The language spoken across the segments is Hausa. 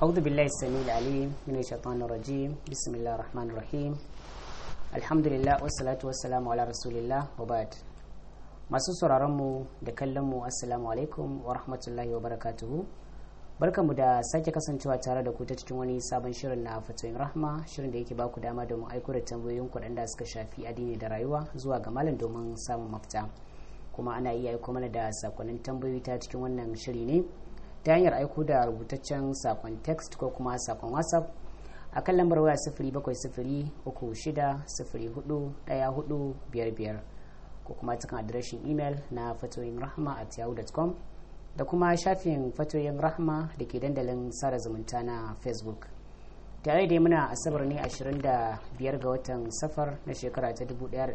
أعوذ بالله السميع العليم من الشيطان الرجيم بسم الله الرحمن الرحيم الحمد لله والصلاة والسلام على رسول الله وبعد masu sauraronmu da kallonmu assalamu alaikum wa rahmatullahi wa barakatuhu barkamu da sake kasancewa tare da ku ta cikin wani sabon shirin na fatoyin rahma shirin da yake baku dama domin aiko da tambayoyin kuɗin da suka shafi addini da rayuwa zuwa ga malam domin samun mafita kuma ana iya aiko mana da sakonnin tambayoyi ta cikin wannan shiri ne ta hanyar aiko da rubutaccen sakon text ko kuma sakon whatsapp a kan lambar waya sifiri bakwai sifiri uku shida sifiri hudu ɗaya hudu biyar biyar ko kuma cikin adireshin imel na fatoyin rahma at yahoo.com da kuma shafin fatoyin rahma da ke dandalin sada zumunta na facebook tare da muna asabar ne 25 ga watan safar na shekara ta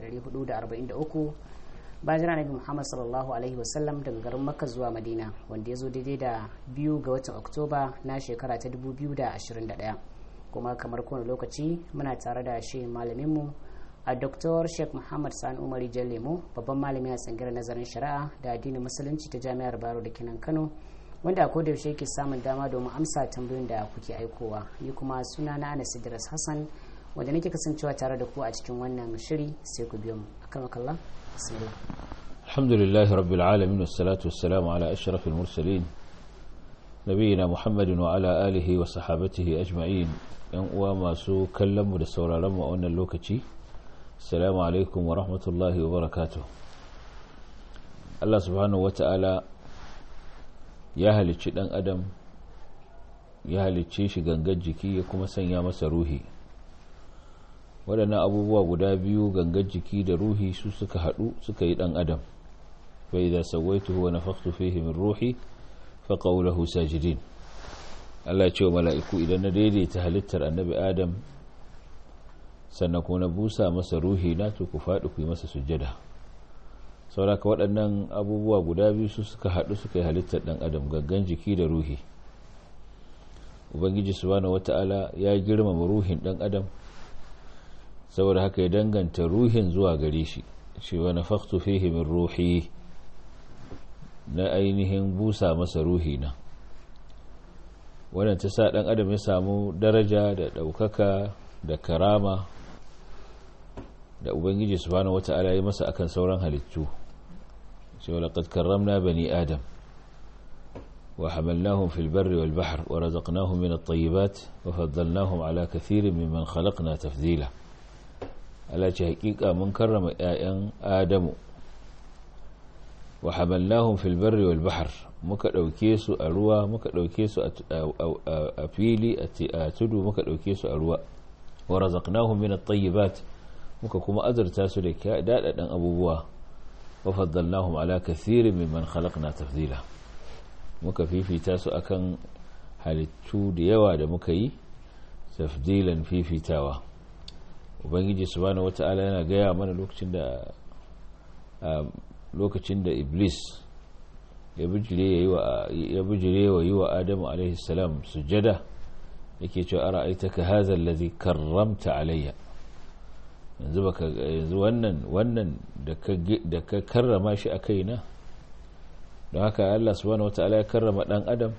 1443 bayan jira nabi muhammad sallallahu alaihi wasallam daga garin makka zuwa madina wanda ya zo daidai da biyu ga watan oktoba na shekara ta 2021 kuma kamar kowane lokaci muna tare da shi malaminmu a Dr. Sheikh Muhammad Sani Umari Lemo babban malami a tsangirar nazarin shari'a da addinin musulunci ta Jami'ar Baro da Kinan Kano wanda a koda yaushe yake samun dama domin amsa tambayoyin da kuke aikowa ni kuma suna na Anas Idris Hassan wanda nake kasancewa tare da ku a cikin wannan shiri sai ku biyo mu akramakallah bismillah alhamdulillahi rabbil alamin wassalatu wassalamu ala ashrafil mursalin nabiyina muhammadin wa ala alihi wa sahabatihi ajma'in yan uwa masu kallon mu da sauraron mu a wannan lokaci Assalamu alaikum wa rahmatullahi wa barakatuh Allah subhanahu wa ta'ala ya halicci ɗan adam ya halicce shi gangan jiki ya kuma sanya masa ruhi waɗannan abubuwa guda biyu gangan jiki da ruhi su suka haɗu suka yi ɗan adam fa idza sawaituhu wa nafakhtu fihi min ruhi fa qawluhu sajidin Allah ya ce wa mala'iku idan na daidaita halittar annabi adam sannan kuma na busa masa ruhi na to ku faɗi ku yi masa sujjada sauraka waɗannan abubuwa guda biyu su suka haɗu suka yi halittar ɗan adam gaggan jiki da ruhi ubangiji subhanahu wata'ala ya girmama ruhin ɗan adam saboda haka ya danganta ruhin zuwa gare shi shi wa nafakhtu fihi min ruhi na ainihin busa masa ruhi na wannan ta sa ɗan adam ya samu daraja da ɗaukaka da karama da ubangiji subhanahu wata'ala ya masa akan sauran halittu cewa laqad karramna bani adam wa hamalnahum fil barri wal bahr wa razaqnahum min at-tayyibat wa faddalnahum ala kathirin mimman khalaqna tafdila Allah ce hakika mun karrama ƴaƴan adamu wa hamalnahum fil barri wal bahr muka dauke su a ruwa muka dauke su a fili a tudu muka dauke su a ruwa wa razaqnahum min at-tayyibat muka kuma azurta su da dadadan abubuwa wa faddalnahum ala kathirin mimman khalaqna tafdila muka fifita su akan halittu da yawa da muka yi tafdilan fifitawa ubangiji subhanahu wata'ala yana gaya mana lokacin da lokacin da iblis ya bijire wa yi wa adamu alaihi salam sujada yake cewa ara aitaka hadha allazi karramta alayya yanzu baka yanzu wannan wannan da ka karrama shi a kaina don haka Allah subhanahu wataala ya karrama dan adam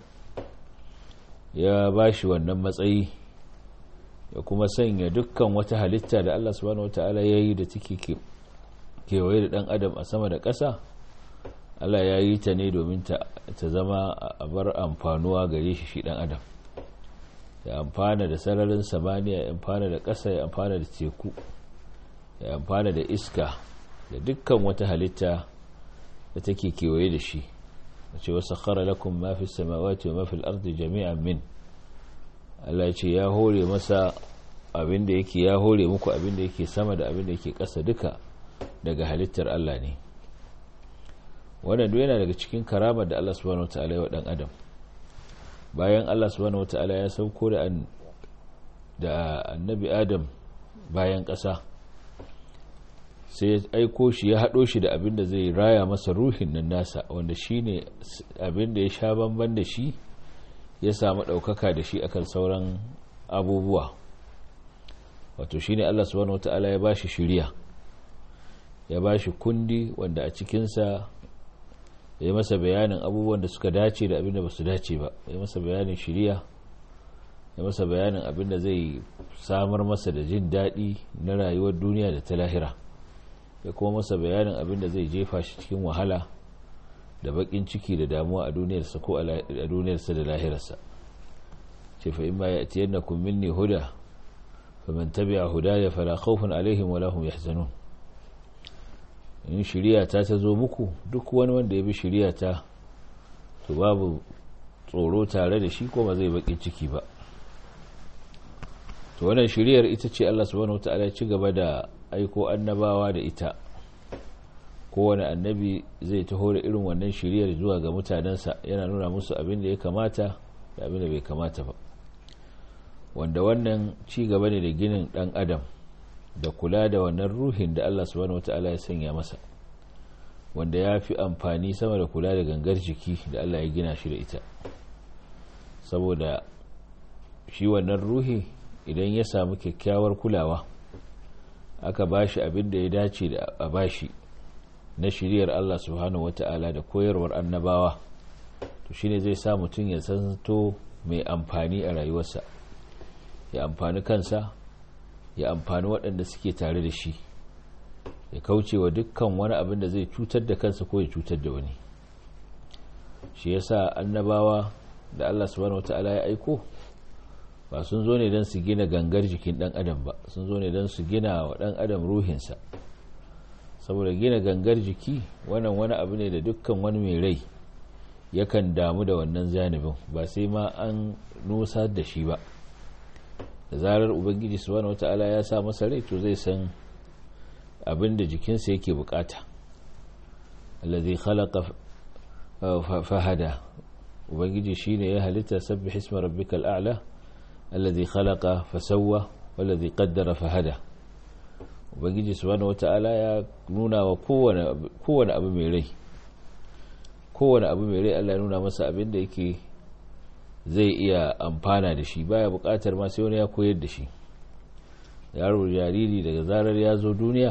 ya bashi wannan matsayi ya kuma sanya dukkan wata halitta da Allah subhanahu wataala ya yi da take kewaye da dan adam a sama da ƙasa Allah ya yi ta ne domin ta zama a bar amfanuwa gare shi shi dan adam ya amfana da sararin samaniya ya amfana da ƙasa ya amfana da teku ya amfana da iska da dukkan wata halitta da take kewaye da shi da ce wasu khara lakum ma fi samawati wa ma fil ardi jami'an min Allah ya ce ya hore masa abin da yake ya hore muku abin da yake sama da abin da yake ƙasa duka daga halittar Allah ne wannan duk yana daga cikin karamar da Allah subhanahu wataala ya wa dan adam bayan Allah subhanahu wataala ya sauko da da annabi Adam bayan ƙasa sai ya aiko shi ya haɗo shi da abin da zai raya masa ruhin nan nasa wanda shi ne abin da ya sha bamban da shi ya samu ɗaukaka da shi akan sauran abubuwa wato shi ne Allah subhanahu wata'ala ya ba shi shirya ya ba shi kundi wanda a cikinsa ya masa bayanin abubuwan da suka dace da abin da ba su dace ba ya masa bayanin shirya ya masa bayanin abin da zai samar masa da jin daɗi na rayuwar duniya da ta lahira ya kuma masa bayanin abin da zai jefa shi cikin wahala da baƙin ciki da damuwa a duniyarsa ko a duniyarsa da lahirarsa ce fa in ma ya tiyar na kun minni huda fa man tabi'a hudaya fala khawfun alaihim wala hum yahzanun in shiriya ta ta zo muku duk wani wanda ya bi shiriya ta to babu tsoro tare da shi ko ba zai baƙin ciki ba to wannan shiriyar ita ce Allah subhanahu wataala ya ci gaba da aiko annabawa da ita kowane annabi zai taho da irin wannan shiriyar zuwa ga mutanensa yana nuna musu abin da ya kamata da abin da bai kamata ba wanda wannan ci gaba ne da ginin dan adam da kula da wannan ruhin da Allah subhanahu wataala ya sanya masa wanda ya fi amfani sama da kula da gangar jiki da Allah ya gina shi da ita saboda shi wannan ruhi idan ya samu kyakkyawar kulawa aka bashi abin da ya dace da a bashi na shiriyar Allah subhanahu wata'ala da koyarwar annabawa to shine zai sa mutum ya santo mai amfani a rayuwarsa ya amfani kansa ya amfani waɗanda suke tare da shi ya kauce wa dukkan wani abin da zai cutar da kansa ko ya cutar da wani shi yasa annabawa da Allah subhanahu wata'ala ya aiko ba sun zo ne don su gina gangar jikin dan adam ba sun zo ne don su gina wa dan adam ruhinsa saboda gina gangar jiki wannan wani abu ne da dukkan wani mai rai yakan damu da wannan zanibin ba sai ma an nusa da shi ba da zarar ubangiji subhanahu wata'ala ya sa masa rai to zai san abin da jikinsa yake bukata allazi khalaqa fahada ubangiji shine ya halitta sabbih isma rabbikal a'la alladhi khalaqa fasawwa wallazi qaddara fahada ubangiji subhanahu wata'ala ya nuna wa kowane kowane abu mai rai kowane abu mai rai Allah ya nuna masa abin da yake zai iya amfana da shi baya bukatar ma sai wani ya koyar da shi yaro jariri daga zarar ya zo duniya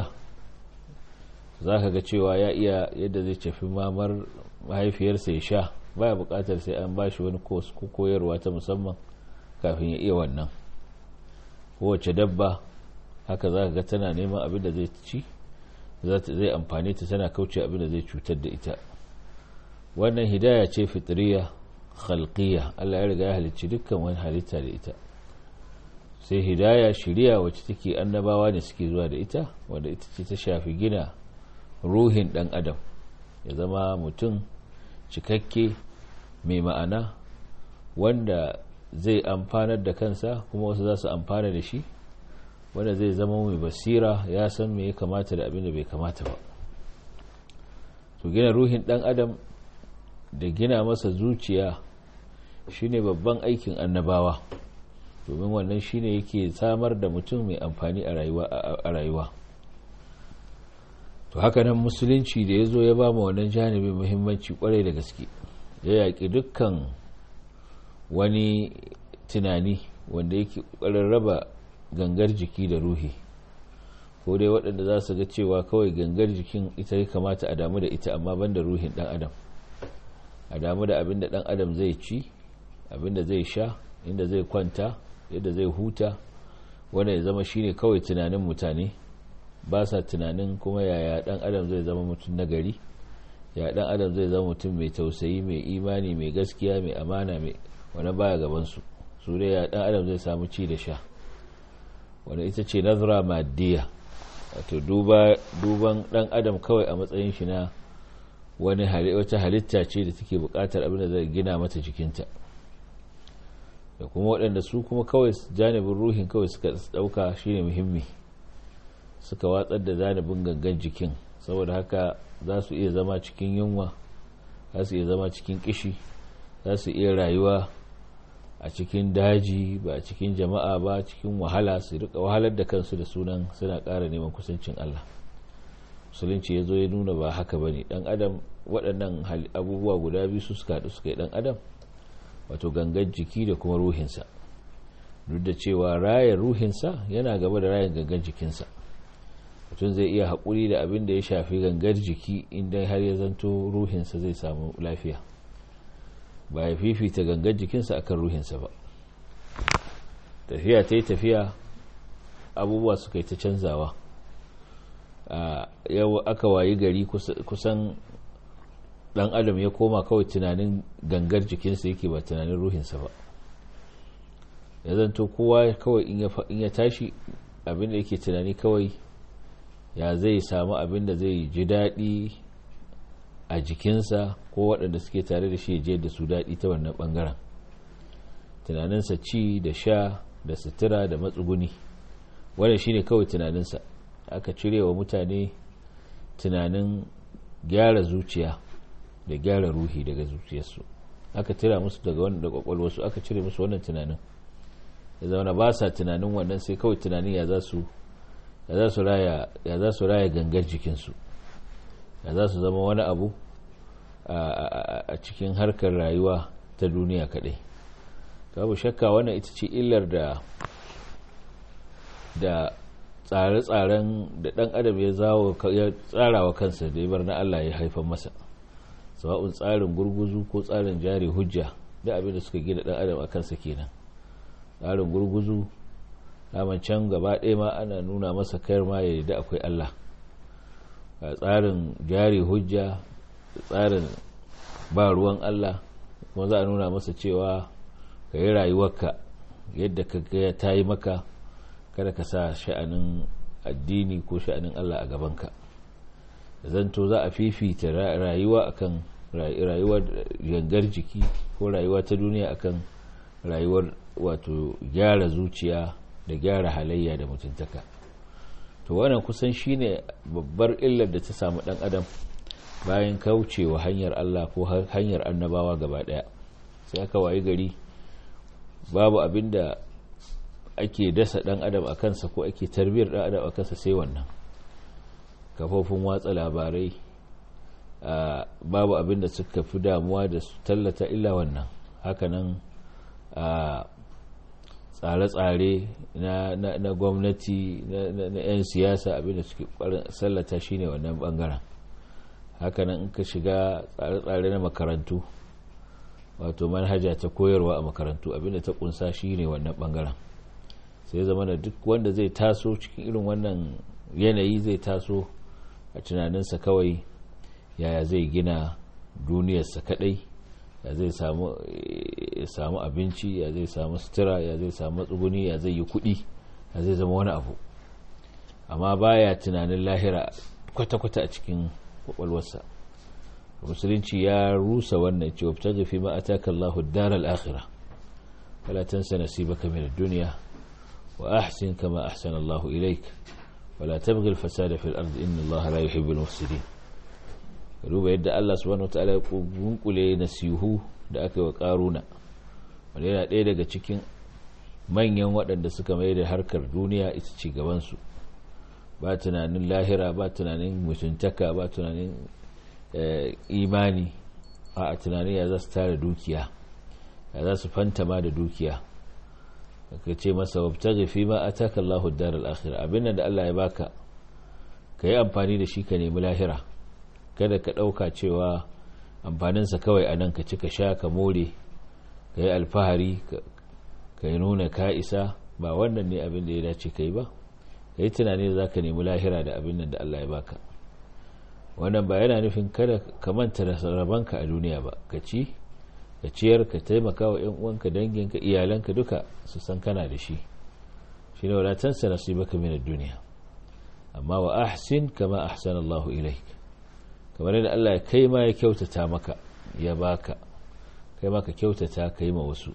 zaka ga cewa ya iya yadda zai tafi mamar mahaifiyarsa ya sha baya bukatar sai an bashi wani koyarwa ta musamman kafin ya iya wannan kowace dabba haka za ga tana neman abin da zai ci zai amfani ta tana kauce abin da zai cutar da ita wannan hidaya ce fitriya khalqiyya Allah ya riga ya halicci dukkan wani halitta da ita sai hidaya shiriya wacce take annabawa ne suke zuwa da ita wanda ita ce ta shafi gina ruhin dan adam ya zama mutum cikakke mai ma'ana wanda zai amfanar da kansa kuma wasu za su amfana da shi wanda zai zama mai basira ya san me ya kamata da abin da bai kamata ba to gina ruhin dan adam da gina masa zuciya shine babban aikin annabawa domin wannan shine yake samar da mutum mai amfani a rayuwa to haka nan musulunci da ya zo ya ba mu wannan janibin muhimmanci kwarai da gaske ya yaƙi dukkan wani tunani wanda yake ƙoƙarin raba gangar jiki da ruhi ko dai waɗanda za su ga cewa kawai gangar jikin ita ya kamata a damu da ita amma ban da ruhin ɗan adam a damu da abin da ɗan adam zai ci abin da zai sha inda zai kwanta yadda zai huta wanda ya zama shine kawai tunanin mutane ba sa tunanin kuma yaya ɗan adam zai zama mutum nagari ya ɗan adam zai zama mutum mai tausayi mai imani mai gaskiya mai amana mai wani baya gabansu su dai ya ɗan adam zai samu ci da sha wanda ita ce nazara maddiya wato duban ɗan adam kawai a matsayin shi na wani wata halitta ce da take buƙatar abin da zai gina mata jikinta da kuma waɗanda su kuma kawai janibin ruhin kawai suka ɗauka shine muhimmi suka watsar da janibin gangan jikin saboda haka za su iya zama cikin yunwa za su iya zama cikin kishi za su iya rayuwa a cikin daji ba a cikin jama'a ba cikin wahala su rika wahalar da kansu da sunan suna ƙara neman kusancin Allah musulunci ya zo ya nuna ba haka ba ne ɗan adam waɗannan abubuwa guda biyu su suka haɗu suka yi ɗan adam wato gangan jiki da kuma ruhinsa duk da cewa rayar ruhinsa yana gaba da rayar gangan jikinsa mutum zai iya haƙuri da abin da ya shafi gangar jiki inda har ya zanto ruhinsa zai samu lafiya ba ya fifita gangar jikinsa akan ruhinsa ba tafiya ta yi tafiya abubuwa suka yi ta canzawa yau aka wayi gari kusan dan adam ya koma kawai tunanin gangar jikinsa yake ba tunanin ruhinsa ba ya zanto kowa kawai in ya tashi abinda yake tunani kawai ya zai samu abinda zai ji daɗi a jikinsa ko waɗanda suke tare da shi je da su daɗi ta wannan ɓangaren tunaninsa ci da sha da sutura da matsuguni wannan shine kawai tunaninsa aka cire wa mutane tunanin gyara zuciya da gyara ruhi daga zuciyarsu aka tira musu daga wannan da kwakwalwarsu aka cire musu wannan tunanin ya zama ba sa tunanin wannan sai kawai tunanin ya za su ya za su raya ya za su raya gangar jikinsu ya za su zama wani abu a cikin harkar rayuwa ta duniya kadai babu shakka wannan ita ce illar da da tsare-tsaren da dan adam ya tsara wa kansa da ya bar na Allah ya haifar masa sawa'un tsarin gurguzu ko tsarin jari hujja da abin da suka gina dan adam a kansa kenan tsarin gurguzu daman can gaba ɗaya ma ana nuna masa kayar ma ya da akwai Allah tsarin jari hujja tsarin ba ruwan Allah kuma za a nuna masa cewa ka yi rayuwarka yadda ka ga ta yi maka kada ka sa sha'anin addini ko sha'anin Allah a gabanka zanto za a fifita rayuwa akan rayuwar gangar jiki ko rayuwa ta duniya akan rayuwar wato gyara zuciya da gyara halayya da mutuntaka to wannan kusan shine babbar illar da ta samu dan adam bayan kaucewa hanyar Allah ko hanyar annabawa gaba daya sai aka wayi gari babu abinda ake dasa dan adam a kansa ko ake tarbiyar dan adam a kansa sai wannan kafofin watsa labarai babu abin da suka fi damuwa da su tallata illa wannan hakanan tsare-tsare na gwamnati na 'yan siyasa abin da suke sallata shine wannan bangaren hakanan in ka shiga tsare-tsare na makarantu wato manhaja ta koyarwa a makarantu abin da ta kunsa shine wannan bangaren sai zama da duk wanda zai taso cikin irin wannan yanayi zai taso a tunaninsa kawai yaya zai gina duniyarsa kadai ya zai samu abinci ya zai samu sutura ya zai samu tsuguni ya zai yi kudi ya zai zama wani abu amma baya tunanin lahira kwata-kwata a cikin kwakwalwarsa musulunci ya rusa wannan cewa ta gafi ma a taka Allahu daral akhira wala tansa nasibaka min ad-dunya wa ahsin kama ahsana Allahu ilayk wala tabghi al-fasada fil ardi inna Allaha la yuhibbu al-mufsidin duba yadda Allah subhanahu wataala ya gunkule nasihu da aka yi wa karuna wanda yana ɗaya daga cikin manyan waɗanda suka mai da harkar duniya ita ci gabansu ba tunanin lahira ba tunanin mutuntaka ba tunanin imani a tunanin ya za su tara dukiya ya za su fantama da dukiya ka ce masa wabtaghi fi ma ataka Allahu ad-daral akhirah abin da Allah ya baka ka yi amfani da shi ka nemi lahira kada ka ɗauka cewa amfaninsa kawai a nan ka ci ka sha ka more ka yi alfahari ka yi nuna ka isa ba wannan ne abin da ya dace ka yi ba ka yi tunani za ka nemi lahira da abin nan da Allah ya baka wannan ba yana nufin kada ka manta da rabanka a duniya ba ka ci ka ciyar ka taimaka wa 'yan uwanka danginka iyalanka duka su san kana da shi shi ne wadatansa nasibaka min duniya amma wa ahsin kama ahsana Allahu ilaik kamar yadda Allah ya kai ma ya kyautata maka ya baka kai maka kyautata kai ma wasu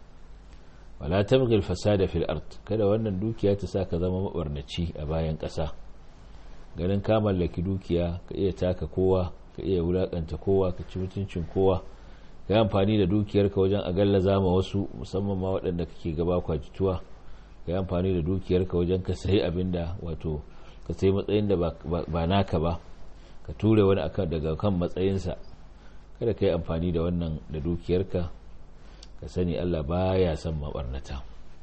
wala tabghi al-fasada fil ard kada wannan dukiya ta sa ka zama mabarnaci a bayan ƙasa ganin ka mallaki dukiya ka iya taka kowa ka iya wulakanta kowa ka ci mutuncin kowa ka yi amfani da dukiyarka wajen a gallaza ma wasu musamman ma waɗanda kake gaba kwajituwa ka yi amfani da dukiyarka wajen ka sayi abin da wato ka sayi matsayin da ba naka ba ka ture wani akan daga kan matsayinsa kada ka yi amfani da wannan da dukiyarka ka sani Allah baya son mabarnata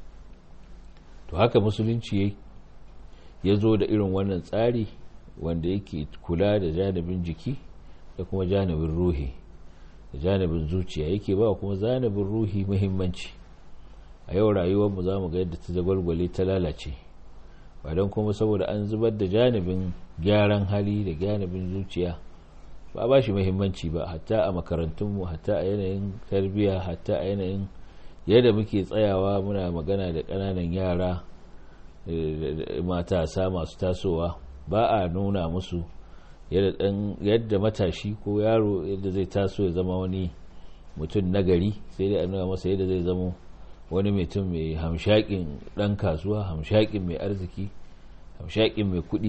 to haka musulunci ya zo da irin wannan tsari wanda yake kula da janibin jiki da kuma janibin ruhi da janibin zuciya yake ba kuma janibin ruhi muhimmanci a yau rayuwarmu za mu ga yadda ta zagwalgwale ta lalace ba don kuma saboda an zubar da janibin gyaran hali da janibin zuciya ba ba shi muhimmanci ba hatta a makarantunmu hatta a yanayin tarbiyya hatta a yanayin yadda muke tsayawa muna magana da ƙananan yara matasa masu tasowa ba a nuna musu yadda matashi ko yaro yadda zai taso ya zama wani mutum nagari sai dai a nuna masa yadda zai zama wani mutum mai hamshakin ɗan kasuwa hamshakin mai arziki hamshakin mai kuɗi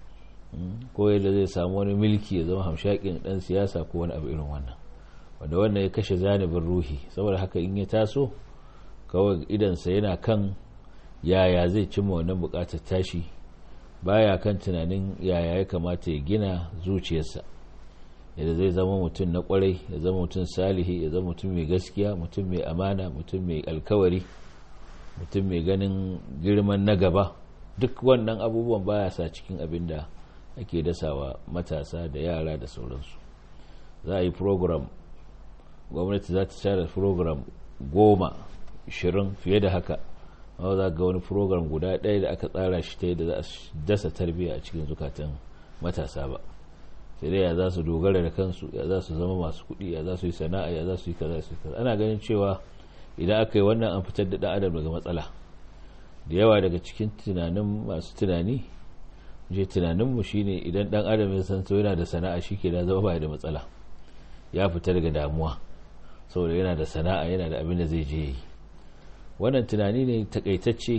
ko yadda zai samu wani milki ya zama hamshakin ɗan siyasa ko wani abu irin wannan wanda wannan ya kashe zanibin ruhi saboda haka in ya taso kawai idansa yana kan yaya zai cimma wannan bukatar tashi baya kan tunanin yaya ya kamata ya gina zuciyarsa yadda zai zama mutum na kwarai ya zama mutum salihi ya zama mutum mai gaskiya mutum mai amana mutum mai alkawari mutum mai ganin girman na gaba duk wannan abubuwan baya sa cikin abin da ake dasawa matasa da yara da sauransu za a yi program gwamnati za ta share program goma ishirin fiye da haka amma za ga wani program guda ɗaya da aka tsara shi ta yadda za a dasa tarbiyya a cikin zukatan matasa ba sai dai ya za su dogara da kansu ya za su zama masu kuɗi ya za su yi sana'a ya za su yi kaza su yi kaza ana ganin cewa idan aka yi wannan an fitar da ɗan adam daga matsala da yawa daga cikin tunanin masu tunani je tunaninmu shine idan ɗan adam ya san yana da sana'a shi ke da zama ba da matsala ya fita daga damuwa saboda yana da sana'a yana da abin da zai je yi wannan tunani ne takaitacce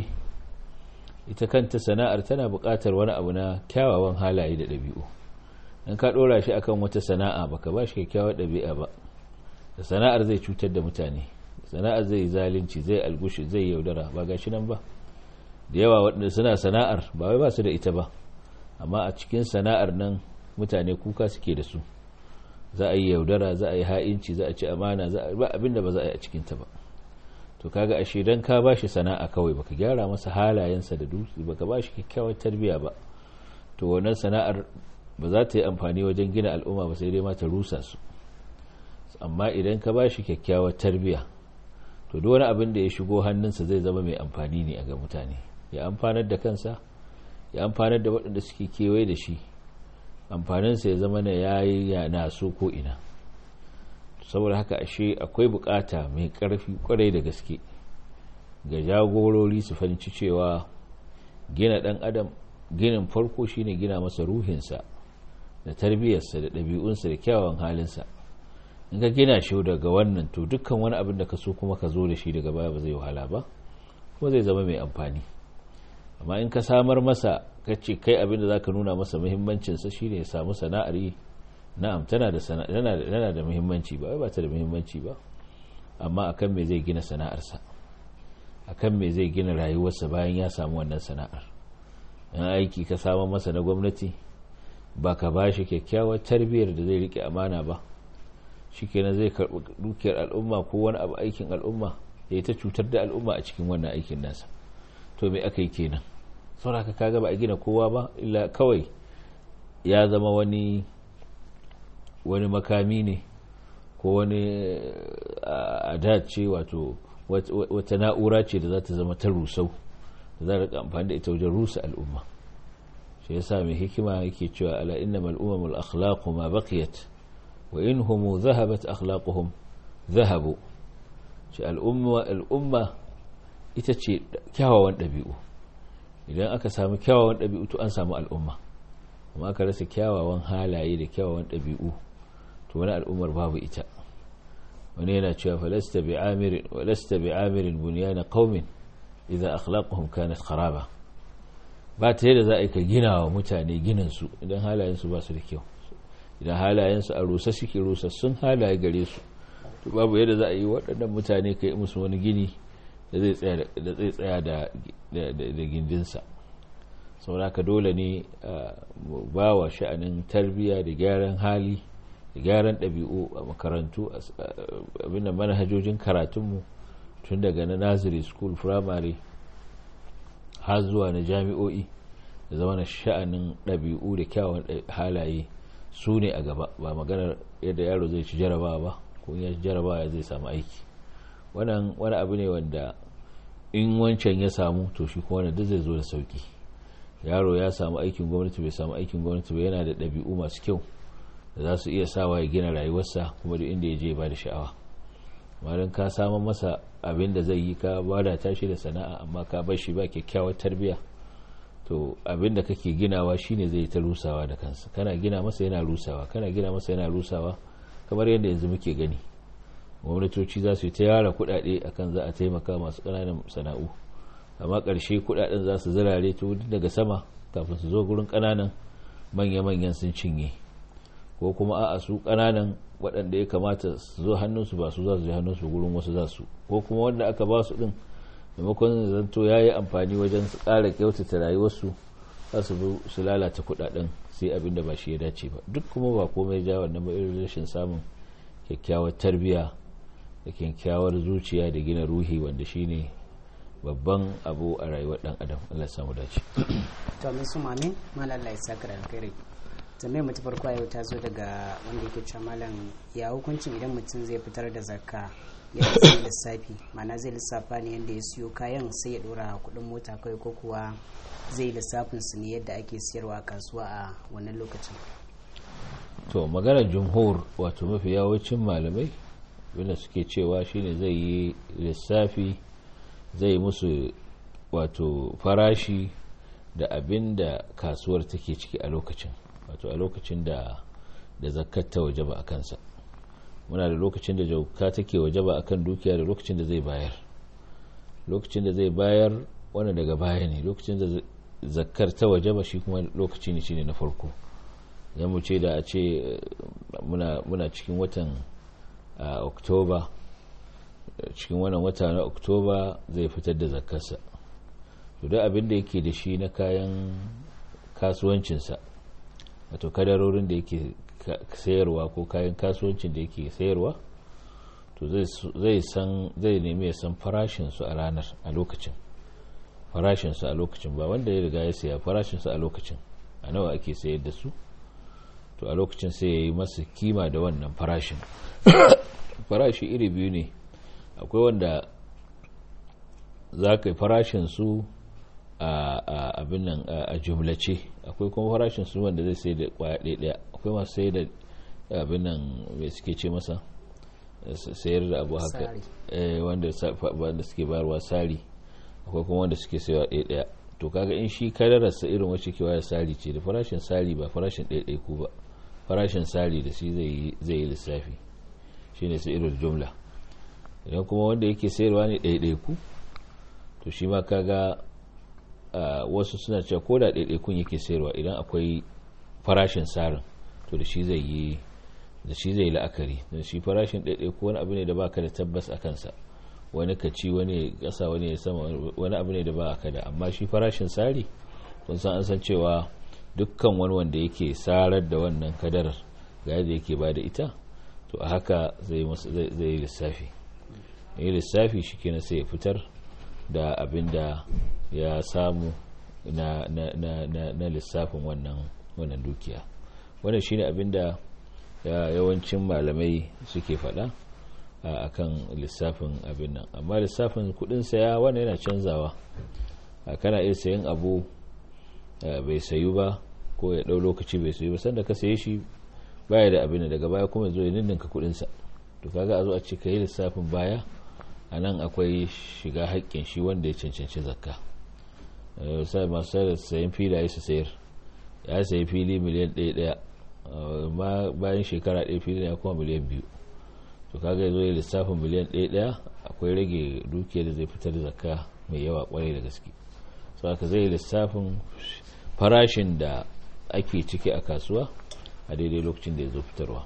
ita kanta sana'ar tana buƙatar wani abu na kyawawan halaye da ɗabi'u in ka ɗora shi akan wata sana'a baka ba shi kyakkyawar ɗabi'a ba da sana'ar zai cutar da mutane sana'ar zai yi zalunci zai algushi zai yaudara ba ga shi nan ba da yawa waɗanda suna sana'ar ba wai ba su da ita ba amma a cikin sana'ar nan mutane kuka suke da su za a yi yaudara za a yi ha'inci za a ci amana za a ba abinda ba za a yi a cikinta ba to kaga ashe dan ka bashi sana'a kawai baka gyara masa halayensa da dutse baka bashi kyakkyawar tarbiyya ba to wannan sana'ar ba za ta yi amfani wajen gina al'umma ba sai dai ma ta rusa su amma idan ka bashi kyakkyawar tarbiyya to duk wani abin da ya shigo hannunsa zai zama mai amfani ne a ga mutane ya amfanar da kansa ya amfanar da waɗanda suke kewaye da shi amfaninsa ya zama na yayi ya naso ko ina saboda haka ashe akwai bukata mai karfi kwarai da gaske ga jagorori su fahimci cewa gina dan adam ginin farko shine gina masa ruhinsa da tarbiyyarsa da ɗabi'unsa da kyawawan halinsa in ka gina shi daga wannan to dukkan wani abin da ka so kuma ka zo da shi daga baya ba zai wahala ba kuma zai zama mai amfani amma in ka samar masa ka ce kai abin da za ka nuna masa muhimmancinsa shine ya samu sana'ar yi na'am tana da tana da muhimmanci ba ba ta da muhimmanci ba amma akan me zai gina sana'arsa akan me zai gina rayuwarsa bayan ya samu wannan sana'ar in aiki ka samu masa na gwamnati ba ka ba shi kyakkyawar tarbiyyar da zai rike amana ba shikenan zai karɓi dukiyar al'umma ko wani abu aikin al'umma ya ta cutar da al'umma a cikin wannan aikin nasa to me aka yi kenan saboda kaga ba a gina kowa ba illa kawai ya zama wani wani makami ne ko wani adat ce wato wata na'ura ce da za ta zama ta rusau da za a amfani da ita wajen rusa al'umma shi yasa mai hikima yake cewa ala innamal umamul akhlaqu ma baqiyat wa in hum dhahabat akhlaquhum dhahabu shi al'umma al'umma ita ce kyawawan ɗabi'u idan aka samu kyawawan ɗabi'u to an samu al'umma amma aka rasa kyawawan halaye da kyawawan ɗabi'u to wani al'ummar babu ita wani yana cewa falasta bi amirin walasta bi amirin bunyana qaumin idan akhlaquhum kanat kharaba ba ta yadda za a ka gina wa mutane ginin su idan halayen su ba su da kyau idan halayen su a rusa suke rusa sun halaye gare su to babu yadda za a yi waɗannan mutane ka yi musu wani gini da zai tsaya da gindinsa sauraka dole ne ba wa sha'anin tarbiyya da gyaran hali da gyaran ɗabi'u a makarantu abinda manhajojin karatunmu tun daga na nursery school primary har zuwa na jami'o'i da zama na sha'anin ɗabi'u da kyawun halaye su ne a gaba ba maganar yadda yaro zai ci jarabawa ba ko ya ci jarabawa zai samu aiki wannan wani abu ne wanda in wancan ya samu to shi kuma duk zai zo da sauki yaro ya samu aikin gwamnati bai samu aikin gwamnati ba yana da ɗabi'u masu kyau da za su iya sawa ya gina rayuwarsa kuma duk inda ya je ba da sha'awa malam ka samun masa abin da zai yi ka bada tashi da sana'a amma ka bar shi ba kyakkyawar tarbiyya to abin da kake ginawa shine zai ta rusawa da kansa kana gina masa yana rusawa kana gina masa yana rusawa kamar yadda yanzu muke gani gwamnatoci za su yi ta yara kuɗaɗe akan za a taimaka masu ƙananan sana'u amma ƙarshe kuɗaɗen za su zirare to daga sama kafin su zo gurin ƙananan manya-manyan sun cinye ko kuma a su ƙananan waɗanda ya kamata su zo hannunsu ba su za su je hannunsu gurin wasu za su ko kuma wanda aka ba su ɗin maimakon zanto ya yi amfani wajen su ƙara kyautata rayuwarsu za su bi su lalata kuɗaɗen sai abin da ba shi ya dace ba duk kuma ba komai ja wannan ba irin rashin samun kyakkyawar tarbiyya da kyakkyawar zuciya da gina ruhi wanda shine babban abu a rayuwar dan adam Allah samu dace to min su mamin malam Allah ya saka da alkhairi tambayar mutu farko yau ta zo daga wanda yake cewa malam ya hukuncin idan mutum zai fitar da zakka ya sai lissafi ma'ana zai lissafa ne yadda ya siyo kayan sai ya dora kudin mota kawai ko kuwa zai lissafin su ne yadda ake siyarwa a kasuwa a wannan lokacin to magana jumhur wato mafi yawancin malamai wanda suke cewa shine zai yi lissafi zai musu wato farashi da abin da kasuwar take ciki a lokacin wato a lokacin da da zakat ta wajaba a kansa muna da lokacin da jauka take wajaba a kan dukiya da lokacin da zai bayar lokacin da zai bayar wani daga baya ne lokacin da zakkar ta wajaba shi kuma lokaci ne shine na farko zan mu ce da a ce muna cikin watan oktoba cikin wannan wata na oktoba zai fitar da zakkarsa to da abin da yake da shi na kayan kasuwancinsa wato kadarorin da yake sayarwa ko kayan kasuwancin da yake sayarwa to zai san zai nemi ya san farashinsu a ranar a lokacin farashinsu a lokacin ba wanda ya riga ya saya farashinsu a lokacin a nawa ake sayar da su to a lokacin sai ya yi masa kima da wannan farashin farashi iri biyu ne akwai wanda za ka yi farashinsu a abin nan a jumlace akwai kuma farashin su wanda zai sai da kwaya ɗaya akwai masu sai da abin nan mai suke ce masa sayar da abu haka wanda suke bayarwa sari akwai kuma wanda suke sayawa ɗaya ɗaya to kaga in shi kadararsa irin wacce ke waya sari ce da farashin sari ba farashin ɗaya ɗaya ku ba farashin sari da shi zai yi lissafi shine sai irin jumla idan kuma wanda yake sayarwa ne ɗaya ɗaya ku to shi ma kaga wasu suna cewa ko da ɗaiɗaikun yake sayarwa idan akwai farashin sarin to da shi zai yi da shi zai la'akari da shi farashin ɗaiɗaiku wani abu ne da baka da tabbas a kansa wani ka ci wani ƙasa wani ya sama wani abu ne da ba ka da amma shi farashin sari kun san an san cewa dukkan wani wanda yake sarar da wannan kadarar ga yadda yake ba da ita to a haka zai yi lissafi yi lissafi shi kenan sai ya fitar da abin da ya samu na, na, na, na, na lissafin wannan wannan dukiya wannan shine abin da yawancin malamai suke faɗa a kan lissafin abin nan amma lissafin kudin saya wannan yana canzawa kana iya sayan abu bai sayu ba ko ya ɗau lokaci bai sayu ba sanda ka saye shi baya da abin daga baya kuma zo ya ninninka kudinsa to kaga a zo a ce ka yi lissafin baya a nan akwai shiga haƙƙin shi wanda ya cancanci zakka sai masu sayar sayan filaye su sayar ya sayi fili miliyan ɗaya ɗaya ma bayan shekara ɗaya fili ya kuma miliyan biyu to kaga ya zo ya lissafin miliyan ɗaya ɗaya akwai rage dukiya da zai fitar zakka mai yawa kwarai da gaske so aka zai lissafin farashin da ake ciki a kasuwa a daidai lokacin da ya zo fitarwa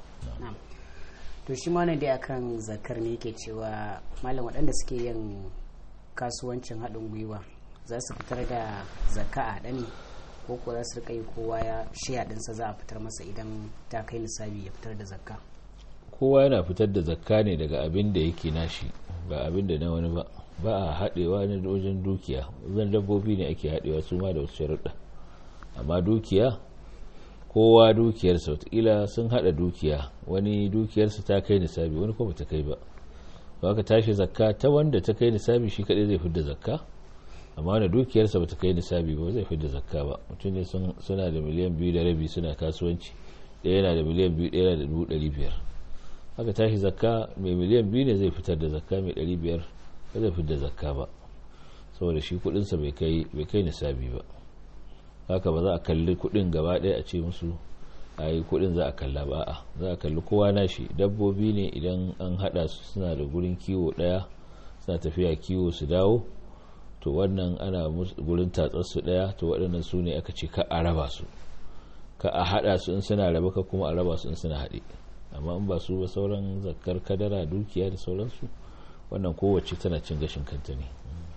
to shi ma dai akan zakar ne yake cewa malam waɗanda suke yin kasuwancin haɗin gwiwa za su fitar da zakka a ɗani ko ko za su rika yi kowa ya shiya ɗinsa za a fitar masa idan ta kai nisabi ya fitar da zakka kowa yana fitar da zakka ne daga abin da yake nashi ba abin da na wani ba ba a haɗewa ne wajen dukiya wajen dabbobi ne ake haɗewa su ma da wasu sharuɗa amma dukiya kowa dukiyarsa watakila sun hada dukiya wani dukiyarsa ta kai nisabi wani kuma ta kai ba ba ka tashi zakka ta wanda ta kai nisabi shi kadai zai fidda zakka amma wanda dukiyarsa ba ta kai nisabi ba zai fidda zakka ba mutum ne suna da miliyan biyu da rabi suna kasuwanci ɗaya yana da miliyan biyu ɗaya da dubu ɗari biyar haka tashi zakka mai miliyan biyu ne zai fitar da zakka mai ɗari biyar ba zai fidda zakka ba saboda shi kuɗinsa bai kai nisabi ba haka ba za a kalli kuɗin gaba ɗaya a ce musu a yi kuɗin za a kalla ba a za a kalli kowa na shi dabbobi ne idan an haɗa su suna da gurin kiwo ɗaya suna tafiya kiwo su dawo to wannan ana gurin tatsar su ɗaya to waɗannan su ne aka ce ka a raba su ka a haɗa su in suna raba ka kuma a raba su in suna haɗe amma in ba su ba sauran zakkar kadara dukiya da sauransu wannan kowace tana cin gashin kanta ne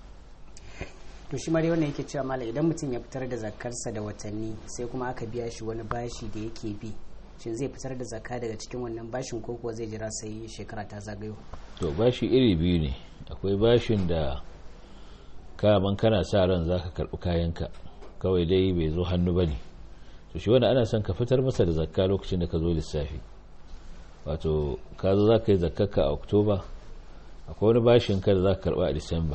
to shi dai wannan yake cewa mala idan mutum ya fitar da zakarsa da watanni sai kuma aka biya shi wani bashi da yake bi shin zai fitar da zakka daga cikin wannan bashin ko kuwa zai jira sai shekara ta zagayo to bashi iri biyu ne akwai bashin da kaman kana sa ran zaka karbi kayanka kawai dai bai zo hannu bane to shi wanda ana son ka fitar masa da zakka lokacin da ka zo lissafi wato ka zo zaka yi zakkarka a oktoba akwai wani bashin ka da zaka karba a disamba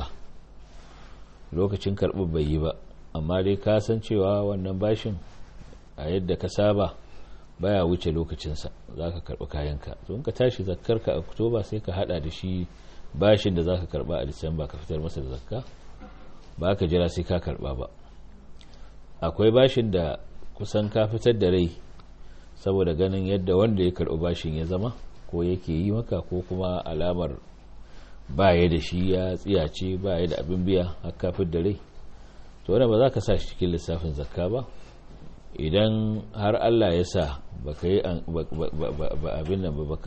lokacin karɓar bai yi ba amma dai ka san cewa wannan bashin a yadda ka saba baya wuce lokacinsa za ka karɓi kayanka to in ka tashi zakkarka a oktoba sai ka hada da shi bashin da za ka karɓa a disamba ka fitar masa da zakka ba ka jira sai ka karɓa ba akwai bashin da kusan ka fitar da rai saboda ganin yadda wanda ya karɓi bashin ya zama ko yake yi maka ko kuma alamar ba ya da shi ya tsiyace ba ya da abin biya a kafin da rai to wadda ba za ka sa shi cikin lissafin zakka ba idan har allah ya sa baka yi abin nan ba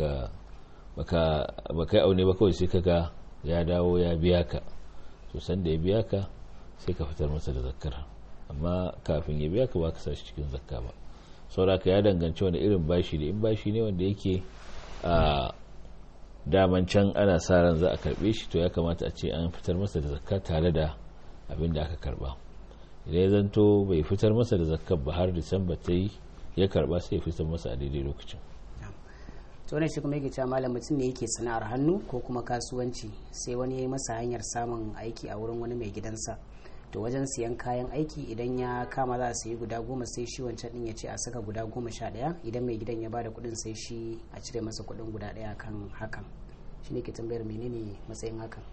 baka yi aune ba kawai sai kaga ya dawo ya biya ka to sanda ya biya ka sai ka fitar masa da zakkar amma kafin ya biya ka ba ka sa shi cikin zakka ba sauraka ya danganci wani irin bashi ne in bashi ne wanda yake a daman can ana sa ran za a karbe shi to ya kamata a ce an fitar masa da zakka tare da abin da aka karba idan ya zanto bai fitar masa da zakka ba har disamba ta yi ya karba sai ya fitar masa a daidai lokacin to ne shi kuma yake cewa malam mutum ne yake sana'ar hannu ko kuma kasuwanci sai wani ya yi masa hanyar samun aiki a wurin wani mai gidansa to wajen siyan kayan aiki idan ya kama za a sayi guda goma sai shi wancan din ya ce a saka guda goma sha ɗaya idan mai gidan ya bada kuɗin sai shi a cire masa kuɗin guda ɗaya kan hakan shi ne ke tambayar menene matsayin hakan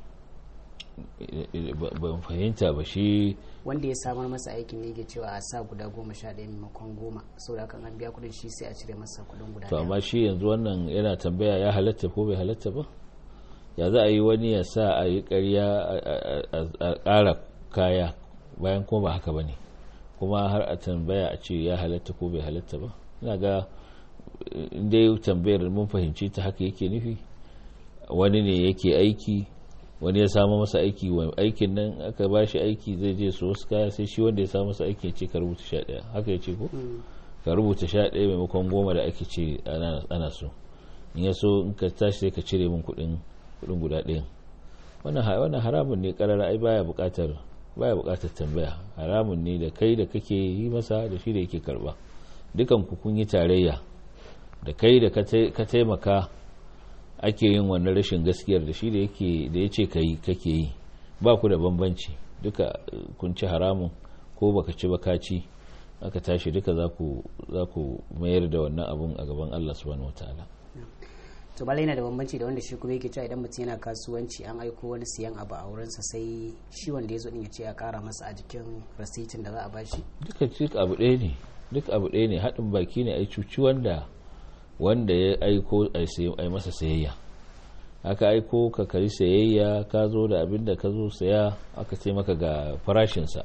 ban fahimta ba shi wanda ya samar masa aikin ne ke cewa a sa guda goma sha ɗaya maimakon goma saboda kan an biya kuɗin shi sai a cire masa kuɗin guda to ɗaya amma shi yanzu wannan yana tambaya ya halatta ko bai halatta ba ya za a yi wani ya sa a yi ƙarya a ƙara kaya bayan kuma ba haka ba ne kuma har a tambaya a ce ya halatta ko bai halatta ba ina ga inda tambayar mun fahimci ta haka yake nufi wani ne yake aiki wani ya samu masa aiki wa aikin nan aka ba shi aiki zai je su wasu kaya sai shi wanda ya samu masa aiki ya ce ka rubuta sha ɗaya haka ya ce ko ka rubuta sha ɗaya maimakon goma da ake ce ana so in ya so in ka tashi sai ka cire min kuɗin guda ɗayan wannan haramun ne karara ai baya buƙatar baya buƙatar tambaya haramun ne da kai da kake yi masa da shi da yake karba dukan ku kun yi tarayya da kai da ka taimaka ake yin wannan rashin gaskiyar da shi da yake da yace kai kake yi ba ku da bambanci duka kun ci haramun ko baka ci ba ka ci aka tashi duka za ku za ku mayar da wannan abun a gaban Allah subhanahu wataala to bala yana da bambanci da wanda shi kuma yake cewa idan mutum yana kasuwanci an aiko wani siyan abu a wurinsa sai shi wanda ya zo din ya ce ya kara masa a jikin rasitin da za a bashi duka duk abu ɗaya ne duk abu ɗaya ne haɗin baki ne a cuci wanda wanda ya aiko a yi masa sayayya aka aiko ka kari sayayya ka zo da abin da ka zo saya aka ce maka ga farashinsa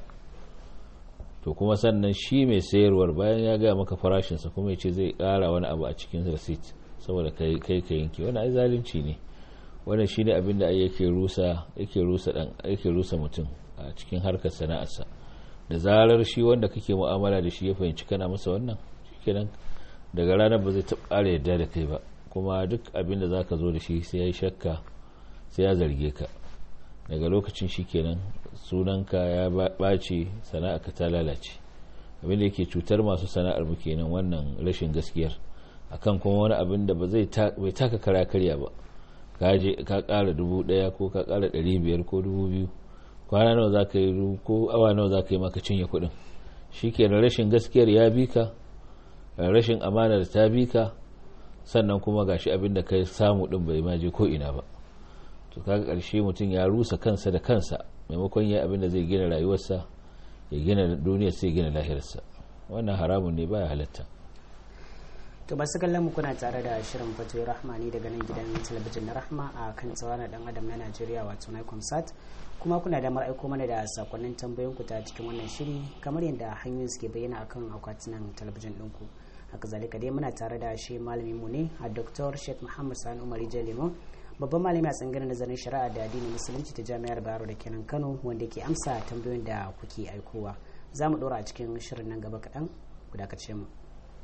to kuma sannan shi mai sayarwar bayan ya gaya maka farashinsa kuma ya ce zai ƙara wani abu a cikin rasit saboda kai kai ka yanke wani ai zalunci ne wannan shine abin da yake rusa yake rusa dan yake rusa mutum a cikin harkar sana'arsa da zarar shi wanda kake mu'amala da shi ya fahimci kana masa wannan shikenan daga ranar ba zai taɓa ƙara yadda da kai ba kuma duk abin da zaka zo da shi sai ya yi shakka sai ya zarge ka daga lokacin shikenan sunanka ya ɓace sana'arka ta lalace abin da yake cutar masu sana'ar mu kenan wannan rashin gaskiyar akan kuma wani abin da ba zai bai taka kara karya ba ka kara dubu daya ko ka kara dari biyar ko dubu biyu kwana nawa za ka yi ko awa nawa za ka yi maka cinye kudin shi ke rashin gaskiyar ya bi ka rashin amanar ta bi ka sannan kuma gashi abin da ka samu din bai maje ko ina ba to kaga karshe mutum ya rusa kansa da kansa maimakon ya abin da zai gina rayuwarsa ya gina duniyar sai gina lahirarsa wannan haramun ne baya halatta to ba su kallon mu kuna tare da shirin fatoyi rahmani daga nan gidan talabijin na rahma a kan tsawon dan adam na najeriya wato na sat kuma kuna da aiko mana da sakonnin tambayoyin ku ta cikin wannan shiri kamar yadda hanyoyin suke bayyana akan akwatunan talabijin ɗinku haka zalika dai muna tare da shi malamin mu ne a dr sheikh muhammad sani umar lemon babban malami a tsangirar nazarin shari'a da addinin musulunci ta jami'ar bayero da kenan kano wanda ke amsa tambayoyin da kuke aikowa za mu ɗora a cikin shirin nan gaba kaɗan ku dakace mu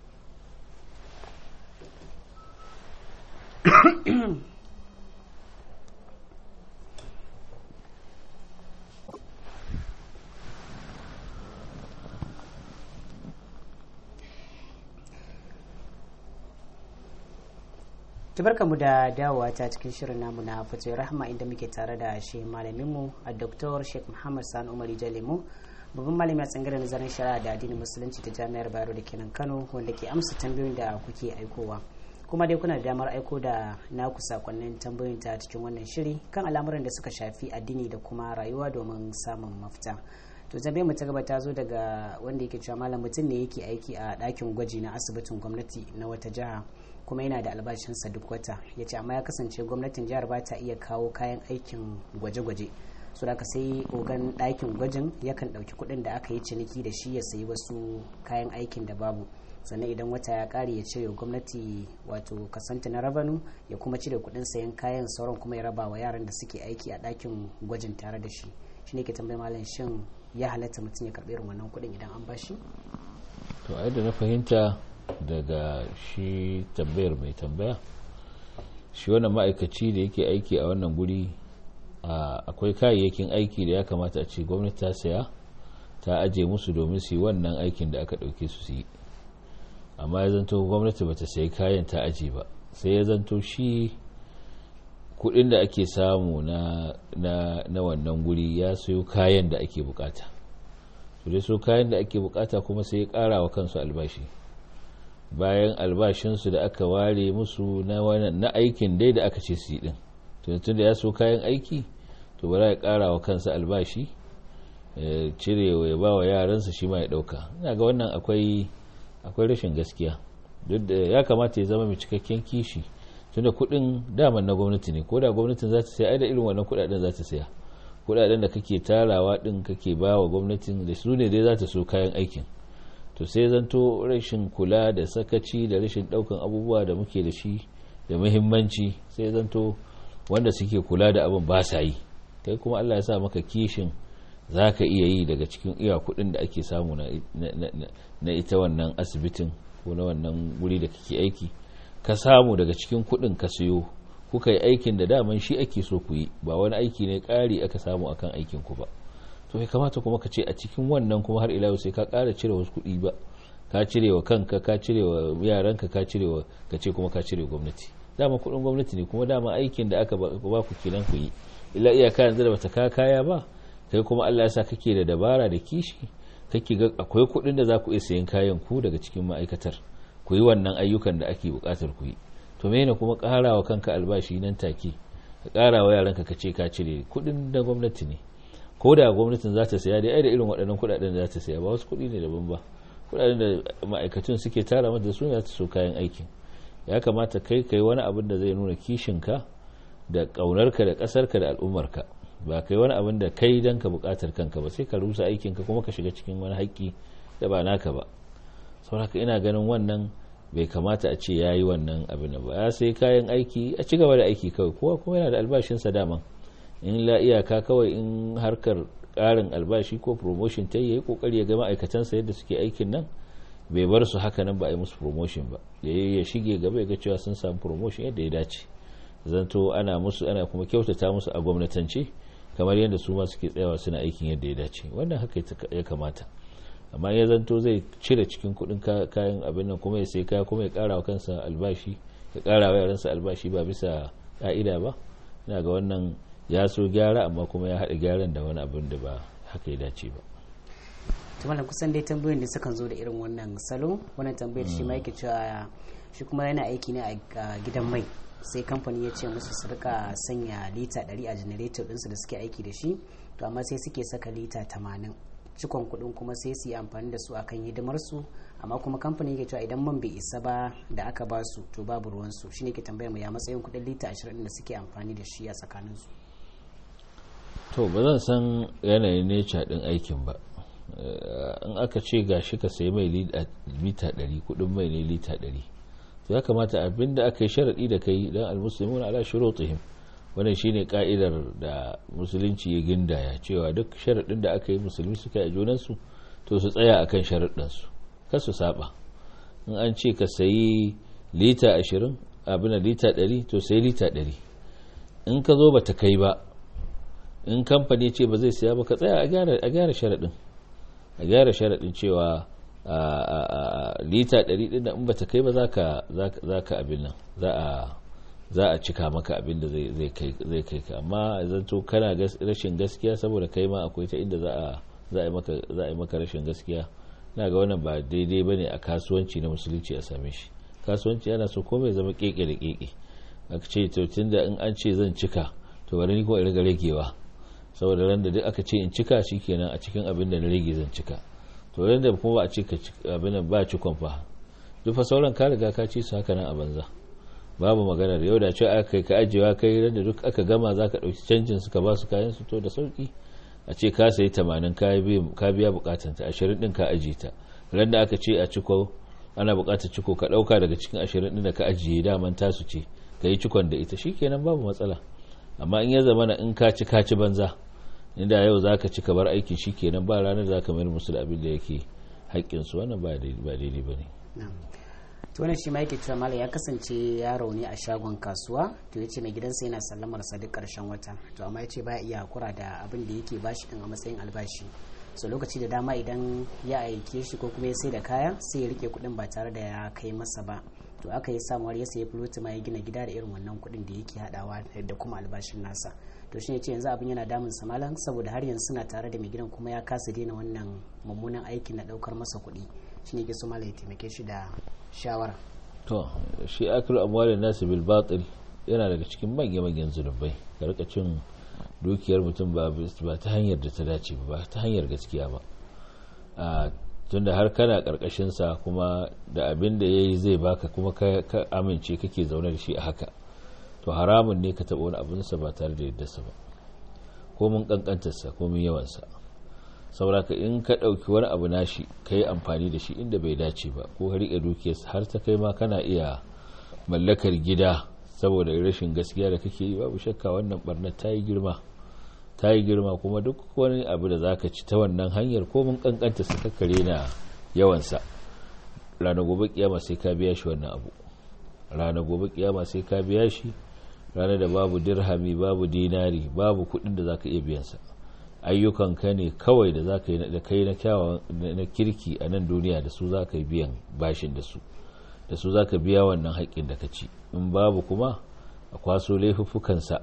mu da dawowa ta cikin shirin namu na fatoyi rahama inda muke tare da shi malaminmu a dr sheikh muhammad sani umar jalemu babban malami a tsangirar nazarin shari'a da addinin musulunci ta jami'ar bayero da kenan kano wanda ke amsa tambayoyin da kuke aikowa kuma dai kuna da damar aiko da naku sakonnin tambayoyin ta cikin wannan shiri kan al'amuran da suka shafi addini da kuma rayuwa domin samun mafita to tambayar mu ta gaba ta zo daga wanda yake cewa malam mutum ne yake aiki a ɗakin gwaji na asibitin gwamnati na wata jiha kuma yana da albashinsa duk wata ya ce amma ya kasance gwamnatin jihar ba ta iya kawo kayan aikin gwaje-gwaje su da sai ogan ɗakin gwajin yakan ɗauki kuɗin da aka yi ciniki da shi ya sayi wasu kayan aikin da babu sannan idan wata ya ƙare ya cire gwamnati wato kasanta na rabanu ya kuma cire kuɗin sayan kayan sauran kuma ya raba wa yaran da suke aiki a ɗakin gwajin tare da shi shi ne ke tambayi malam shin ya halatta mutum ya karɓi irin wannan kuɗin idan an bashi to a yadda na fahimta daga shi tambayar mai tambaya shi wannan ma'aikaci da yake aiki a wannan guri akwai kayayyakin aiki da ya kamata a ce gwamnati ta saya ta aje musu domin su yi wannan aikin da aka ɗauke su su yi amma ya zanto gwamnati bata sayi kayan ta aje ba sai ya zanto shi kudin da ake samu na, na, na wannan guri ya sayo kayan da ake bukata su dai so kayan da ake bukata kuma sai ya kara wa kansu albashi bayan albashinsu da aka ware musu na, na aikin dai da aka ce su yi din tun da ya so kayan aiki to bara ya kara wa kansa albashi cire ya ba wa yaransa shi ma ya dauka ina ga wannan akwai akwai rashin gaskiya duk da ya kamata ya zama mai cikakken kishi tunda kudin daman na gwamnati ne ko da gwamnatin za ta saya da irin wannan kudaden za ta saya kudaden da kake tarawa din kake ba wa gwamnatin da su ne dai za ta so kayan aikin to sai zanto rashin kula da sakaci da rashin daukan abubuwa da muke da shi da muhimmanci sai zanto wanda suke kula da abin ba sa yi kai kuma Allah ya sa maka kishin za ka iya yi daga cikin iya kudin da ake samu na ita wannan asibitin ko na wannan wuri da kake aiki ka samu daga cikin kudin ka siyo kuka yi aikin da daman shi ake so ku yi ba wani aiki ne ƙari aka samu akan aikin ku ba to kai kamata kuma ka ce a cikin wannan kuma har ila sai ka ƙara cire wasu kuɗi ba ka cire wa kanka ka cire wa yaranka ka cire wa ka ce kuma ka cire gwamnati dama kuɗin gwamnati ne kuma dama aikin da aka ba ku kenan ku yi illa iyaka yanzu da bata ka kaya ba kai kuma Allah ya sa kake da dabara da kishi kake ga akwai kuɗin da za ku iya sayan kayan ku daga cikin ma'aikatar ku yi wannan ayyukan da ake buƙatar ku yi to mene kuma ƙara wa kanka albashi nan take ka ƙara wa yaranka ka ce ka cire kuɗin da gwamnati ne ko da gwamnatin za ta saya da ai da irin waɗannan kuɗaɗen da za ta saya ba wasu kuɗi ne daban ba kuɗaɗen da ma'aikatun suke tara mata su ne za ta so kayan aikin ya kamata kai kai wani abin da zai nuna kishinka da ƙaunarka da ƙasarka da al'ummarka ba kai wani abin da kai don ka bukatar kanka ba sai ka rusa aikinka kuma ka shiga cikin wani haƙƙi da ba naka ba sauraka ina ganin wannan bai kamata a ce ya yi wannan abin ba ya sai kayan aiki a ci gaba da aiki kawai kowa kuma yana da albashinsa daman in la iyaka kawai in harkar ƙarin albashi ko promotion ta yi kokari ya ga ma'aikatansa yadda suke aikin nan bai bar su haka nan ba a yi musu promotion ba ya shige gaba ya ga cewa sun samu promotion yadda ya dace zanto ana musu ana kuma kyautata musu a gwamnatance kamar yadda su ma suke tsayawa suna aikin yadda ya dace wannan haka ya kamata amma ya zanto zai cire cikin kudin kayan abin nan kuma ya sai kaya kuma ya kara wa kansa albashi ya kara wa yaransa albashi ba bisa ka'ida ba ina ga wannan ya so gyara amma kuma ya haɗa gyaran da wani abin da ba haka ya dace ba tumanin kusan dai tambayoyin da sukan zo da irin wannan salo wannan tambayar shi ma yake cewa shi kuma yana aiki ne a gidan mai sai kamfani ya ce musu su rika sanya lita 100 a generator ɗinsu da suke aiki da shi to amma sai suke saka lita 80 cikon kuɗin kuma sai su yi amfani da su akan hidimar su amma kuma kamfani yake cewa idan man bai isa ba da aka ba su to babu ruwan su shine ke tambaya mu ya matsayin kuɗin lita 20 da suke amfani da shi a tsakanin su to ba zan san yanayin nature din aikin ba in aka ce gashi ka sayi mai lita 100 kudin mai ne lita 100 to ya kamata abinda aka yi sharadi da kai dan almuslimun ala shurutihim wannan shine ka'idar da musulunci ya gindaya cewa duk sharadin da aka yi musulmi suka yi junan su to su tsaya akan sharadin su kar su saba in an ce ka sayi lita 20 abin lita 100 to sayi lita 100 in ka zo bata kai ba in kamfani ce ba zai siya ba ka tsaya a gyara sharaɗin a gyara sharaɗin cewa lita 100 ɗin da in ba ta kai ba za ka abin nan za a cika maka abin da zai kai ka amma zanto kana rashin gaskiya saboda kai ma akwai ta inda za a yi maka rashin gaskiya na ga wannan ba daidai ba ne a kasuwanci na musulunci a same shi kasuwanci yana so komai zama keke da keke aka ce tun da in an ce zan cika to bari ni ko in riga ragewa saboda ran da duk aka ce in cika shi kenan a cikin abin da na rage zan cika to ran da kuma ba a cika abin da ba cikon fa duk fa sauran ka riga ka ci su haka nan a banza babu magana da yau da ce aka kai ka ajiyewa kai ran da duk aka gama za ka ɗauki canjin su ka ba su kayan su to da sauki a ce ka sayi tamanin ka biya bukatan ta ashirin din ka ajiye ta ran da aka ce a ciko ana bukatar ciko ka ɗauka daga cikin ashirin din da ka ajiye daman tasu ce ka yi cikon da ita shikenan babu matsala amma in ya zama in ka ci ka ci banza inda yau za ka ci bar aiki shi kenan ba ranar za ka mayar musu da abin da yake haƙƙinsu wannan ba daidai ba ne to wannan shi ma yake cewa malam ya kasance yaro ne a shagon kasuwa to yace mai gidansa yana sallamar sa duk karshen wata to amma yace baya iya hakura da abin da yake bashi din a matsayin albashi so lokaci da dama idan ya aike shi ko kuma ya sai da kaya sai ya rike kuɗin ba tare da ya kai masa ba to aka yi samuwar ya sayi fuloti ma ya gina gida da irin wannan kuɗin da yake haɗawa da kuma albashin nasa to shi ne ce yanzu abin yana damun sa malam saboda har yanzu suna tare da mai gidan kuma ya kasa daina wannan mummunan aikin na ɗaukar masa kuɗi shi ne ke so malam ya taimake shi da shawara to shi akil amwalin nasu bil batil yana daga cikin manya manyan zunubai ka rika cin dukiyar mutum ba ta hanyar da ta dace ba ta hanyar gaskiya ba tunda har kana sa kuma da abin da ya yi zai baka kuma ka amince kake zaune da shi a haka to haramun ne ka taɓa wani abinsa ba tare da yaddarsa ba ko mun ƙanƙantarsa ko mun yawansa sauraka in ka ɗauki wani abu nashi ka yi amfani da shi inda bai dace ba ko ka riƙe dukiyarsa har ta kai ma kana iya mallakar gida saboda rashin gaskiya da kake yi babu shakka wannan barnar ta yi girma ta yi girma kuma duk wani abu da za ka ci ta wannan hanyar ko mun kankanta su kakkare na yawansa ranar gobe kiyama sai ka biya shi wannan abu ranar gobe kiyama sai ka biya shi ranar da babu dirhami babu dinari babu kudin da za ka iya biyansa ayyukan ka ne kawai da za ka yi da kai na kyawawan na kirki a nan duniya da su za ka yi biyan bashin da su da su za ka biya wannan haƙƙin da ka ci in babu kuma a kwaso laifuffukansa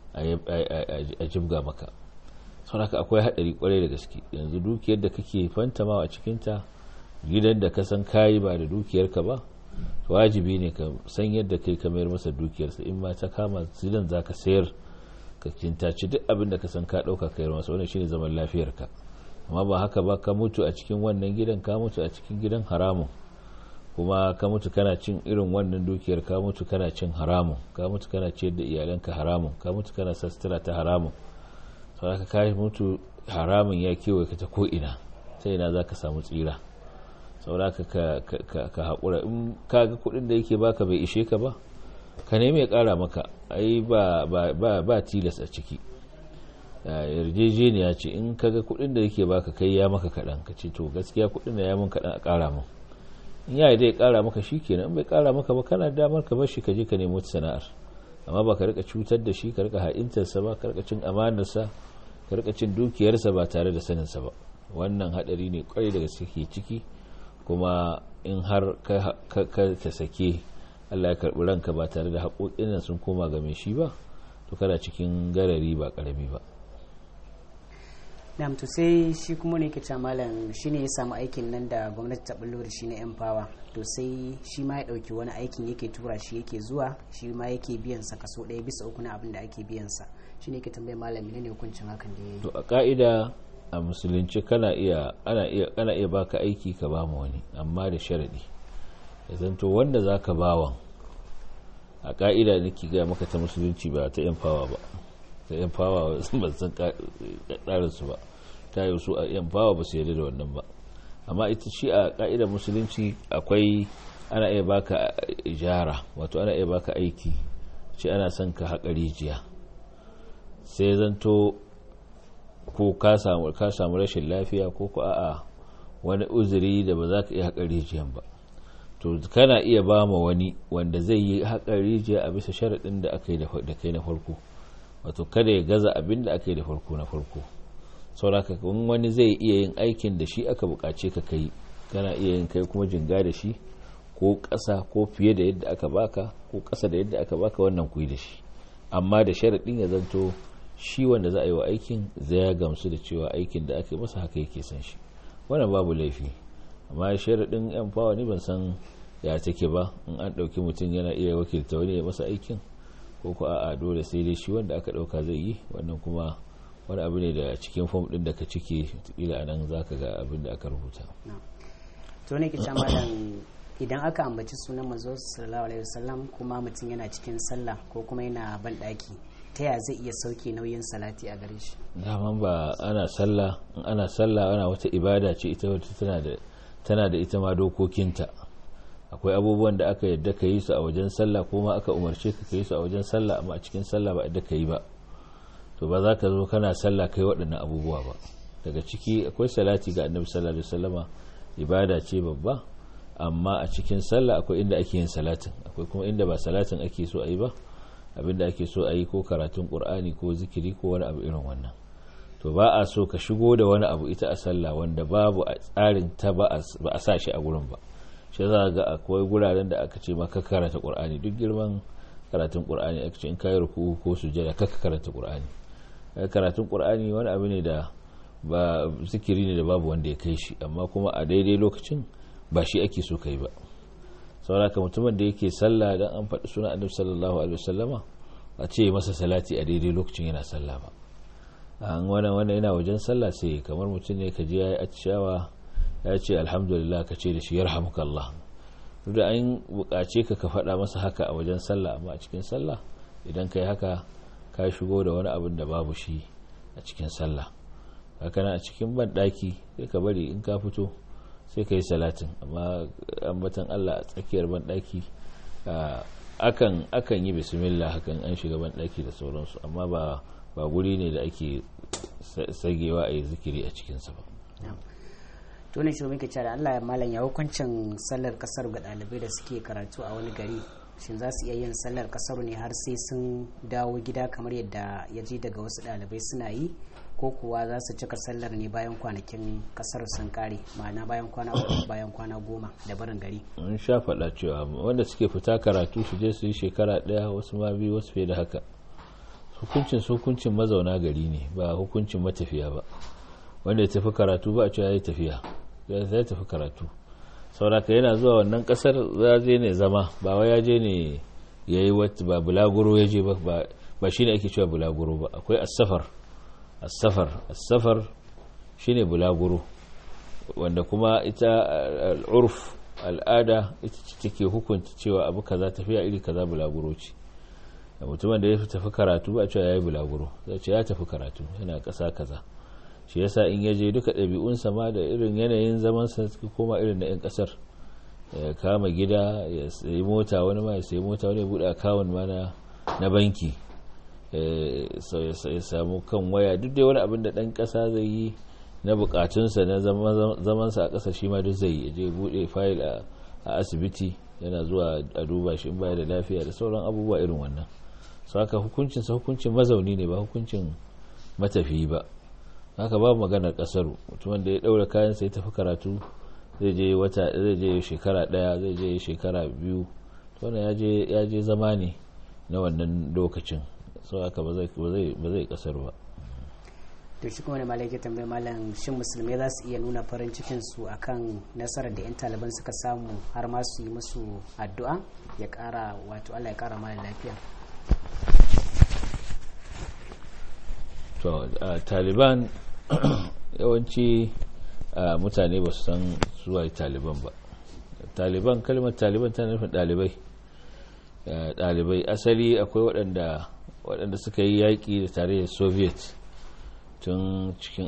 a jibga maka sau haka akwai haɗari kwarai da gaske yanzu dukiyar da kake fantamawa a cikinta gidan da ka san kayi ba da dukiyarka ba wajibi ne ka san yadda kai ka mayar masa dukiyarsa in ma ta kama zidan za ka sayar ka kintaci duk abin da ka san ka ɗauka ka yi masa wannan shine zaman lafiyarka amma ba haka ba ka mutu a cikin wannan gidan ka mutu a cikin gidan haramun kuma ka mutu kana cin irin wannan dukiyar ka mutu kana cin haramun ka mutu kana ciyar da iyalanka haramun ka mutu kana sastira ta haramun saboda ka mutu haramun ya kewaye ka ta ko'ina ta ina za ka samu tsira saboda ka haƙura in ka ga kuɗin da yake baka bai ishe ka ba ka nemi ya ƙara maka ai ba tilas a ciki yarjejeniya ce in ka ga kuɗin da yake baka kai ya maka kaɗan ka ce to gaskiya kuɗin da ya mun kaɗan a ƙara mun in ya dai kara maka shi kenan in bai kara maka ba kana damar ka bar shi ka je ka nemi wata sana'ar amma ba ka rika cutar da shi ka rika ha'intarsa ba ka rika cin amanarsa ka rika cin dukiyarsa ba tare da saninsa ba wannan hadari ne kwarai daga suke ciki kuma in har ka sake Allah ya karbi ranka ba tare da haƙoƙin nan sun koma ga mai shi ba to kana cikin garari ba karami ba na'am to sai shi kuma ne ke malam shine ya samu aikin nan da gwamnati ta bullo da shi na yan fawa to sai shi ma ya dauki wani aikin yake tura shi yake zuwa shi ma yake biyan sa kaso ɗaya bisa uku na abin da ake biyan sa shine ke tambayar malam ne hukuncin hakan da yayi to a ka'ida a musulunci kana iya ana iya kana iya baka aiki ka ba mu wani amma da sharadi ya zanto wanda zaka bawan a ka'ida nake ga maka ta musulunci ba ta yan fawa ba ta yan fawa ban san ƙarin su ba ta yi su a yan fawa ba su yarda da wannan ba amma ita shi a ka'idar musulunci akwai ana iya baka ijara wato ana iya baka aiki ce ana son ka haƙa rijiya sai zanto ko ka samu rashin lafiya ko ko a'a wani uzuri da ba za ka iya haƙa rijiyan ba to kana iya ba ma wani wanda zai yi haƙa rijiya a bisa sharaɗin da aka yi da kai na farko wato kada ya gaza abin da aka yi da farko na farko sauraka wani zai iya yin aikin da shi aka buƙace ka kai kana iya yin kai kuma jinga da shi ko ƙasa ko fiye da yadda aka baka ko ƙasa da yadda aka baka wannan ku yi da shi amma da sharaɗin ya zanto shi wanda za a yi wa aikin zai ya gamsu da cewa aikin da aka yi masa haka yake san shi wannan babu laifi amma sharaɗin yan fawa ne ban san ya take ba in an ɗauki mutum yana iya wakilta wani ya masa aikin ko ko a'a dole sai dai shi wanda aka ɗauka zai yi wannan kuma wani abu ne da cikin fom ɗin da ka cike kila a nan za ka ga abin da aka rubuta to ne ke malam idan aka ambaci sunan manzo sallallahu alaihi wasallam kuma mutum yana cikin sallah ko kuma yana ban ɗaki ta ya zai iya sauke nauyin salati a gare shi daman ba ana sallah in ana sallah ana wata ibada ce ita wata tana da tana da ita ma dokokinta akwai abubuwan da aka yadda ka yi su a wajen sallah ko ma aka umarce ka yi su a wajen sallah amma a cikin sallah ba yadda ka yi ba to ba za ka zo kana sallah kai waɗannan abubuwa ba daga ciki akwai salati ga annabi sallallahu alaihi wasallama ibada ce babba amma a cikin sallah akwai inda ake yin salatin akwai kuma inda ba salatin ake so a yi ba abinda ake so a yi ko karatun qur'ani ko zikiri ko wani abu irin wannan to ba a so ka shigo da wani abu ita a sallah wanda babu a tsarin ta ba a sa shi a gurin ba shi za ga akwai guraren da aka ce maka karanta qur'ani duk girman karatun qur'ani aka ce in kayi ruku ko sujada kaka karanta qur'ani karatun qur'ani wani abu ne da ba zikiri ne da babu wanda ya kai shi amma kuma a daidai lokacin ba shi ake so kai ba sauraka mutumin da yake sallah dan an faɗi suna annabi sallallahu alaihi wasallama a ce masa salati a daidai lokacin yana sallah ba an wannan wannan yana wajen sallah sai kamar mutum ne ka je yayi atishawa ya ce alhamdulillah ka ce da shi yarhamukallah duk da an buƙace ka ka faɗa masa haka a wajen sallah amma a cikin sallah idan kai haka ka shigo da wani abin da babu shi a cikin sallah haka a cikin banɗaki sai ka bari in ka fito sai ka yi salatin amma ambatan Allah a tsakiyar banɗaki akan akan yi bismillah hakan an shiga banɗaki da sauransu amma ba ba guri ne da ake sagewa a yi zikiri a cikinsa ba to ne shi muke cewa da Allah ya malam ya hukuncin sallar kasar ga ɗalibai da suke karatu a wani gari shin za su iya yin sallar kasar ne har sai sun dawo gida kamar yadda ya ji daga wasu ɗalibai suna yi ko kuwa za su cika sallar ne bayan kwanakin kasar sun kare ma'ana bayan kwana uku bayan kwana goma da barin gari in sha faɗa cewa wanda suke fita karatu su je su yi shekara ɗaya wasu ma biyu wasu fiye da haka hukuncin su hukuncin mazauna gari ne ba hukuncin matafiya ba wanda ya tafi karatu ba a cewa ya yi tafiya ya tafi karatu sauraka yana zuwa wannan kasar ya je ne zama ba wai ya je ne ya yi wata ba bulaguro ya je ba ba shi ne ake cewa bulaguro ba akwai asafar asafar asafar shi ne bulaguro wanda kuma ita al'urf al'ada ita ce take hukunta cewa abu kaza tafiya iri kaza bulaguro ce da mutumin da ya tafi karatu ba a cewa ya yi bulaguro zai ce ya tafi karatu yana ƙasa kaza shi yasa in yaje duka ɗabi'unsa ma da irin yanayin zamansa suka koma irin na 'yan ƙasar ya kama gida ya sayi mota wani ma ya sayi mota wani ya buɗe akawun ma na banki ya samu kan waya duk dai wani abin da ɗan ƙasa zai yi na buƙatunsa na zamansa a ƙasa shi ma duk zai yi je buɗe fayil a asibiti yana zuwa a duba shi in baya da lafiya da sauran abubuwa irin wannan su haka hukuncinsa hukuncin mazauni ne ba hukuncin matafiyi ba haka babu maganar kasaru mutumin da ya daura kayan sai tafi karatu zai je wata zai je shekara daya zai je shekara biyu wannan ya je zama ne na wannan lokacin sau aka ba zai kasar ba to shi kuma da malai ke tambayi malam shin musulmai za su iya nuna farin cikin su akan nasarar da 'yan taliban suka samu har ma su yi musu addu'a ya kara wato allah ya kara mara lafiya to taliban yawanci mutane ba su san zuwa taliban ba taliban kalmar taliban tana nufin dalibai dalibai asali akwai waɗanda waɗanda suka yi yaƙi da tarayyar soviet tun cikin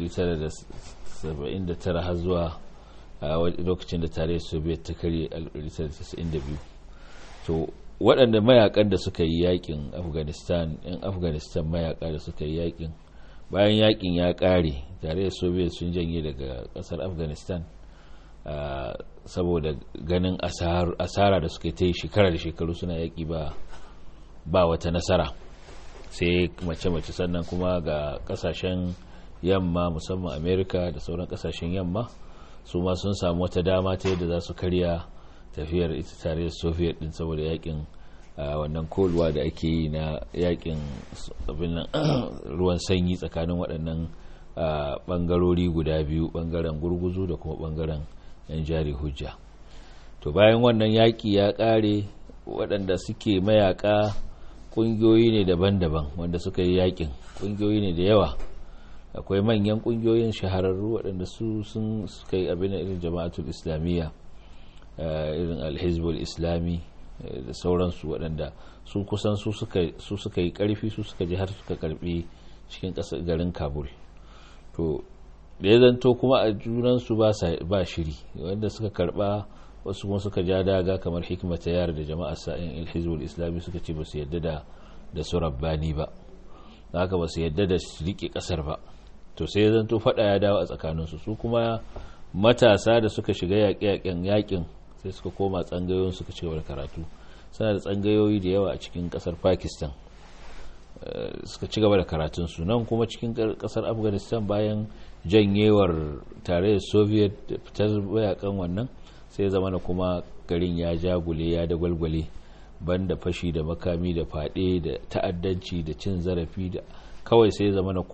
1979 har zuwa lokacin da tarayyar soviet ta karye 1992 to waɗanda mayakan da suka yi yaƙin afghanistan yan afghanistan mayaka da suka yi yaƙin bayan yaƙin ya ƙare tarayyar soviet sun janye daga ƙasar afghanistan saboda ganin asara da suka ta yi shekara da shekaru suna yaƙi ba wata nasara sai mace-mace sannan kuma ga kasashen yamma musamman amerika da sauran kasashen yamma su ma sun samu wata dama ta yadda za su karya tafiyar ita tare da soviet din saboda yakin wannan kolwa da ake yi na yakin ruwan sanyi tsakanin waɗannan ɓangarori guda biyu ɓangaren gurguzu da kuma ɓangaren yan jari hujja to bayan wannan yaƙi ya ƙare waɗanda suke mayaƙa kungiyoyi ne daban-daban wanda suka yi yakin kungiyoyi ne da yawa akwai manyan kungiyoyin shahararru waɗanda su sun suka yi abin irin jama'atul islamiyya irin alhizbul islami da sauransu waɗanda su kusan su suka yi ƙarfi su suka ji har suka karbi cikin ƙasar garin kabul to da ya zanto kuma a junansu ba shiri wanda suka karba wasu kuma suka ja daga kamar hikmata yara da jama'a sa'in ilhizbul islami suka ce ba su yadda da da su rabbani ba haka ba su yadda da su rike kasar ba to sai zan to fada ya dawo a tsakaninsu su kuma matasa da suka shiga yaƙe-yaƙen yaƙin sai suka koma tsangayoyin suka ci gaba da karatu suna da tsangayoyi da yawa a cikin kasar pakistan suka ci gaba da karatunsu nan kuma cikin kasar afghanistan bayan janyewar tarayyar soviet da fitar mayakan wannan sai zama na kuma garin ya jagule ya da gwalgwale banda fashi da makami da fade da ta'addanci da cin zarafi da kawai sai zama na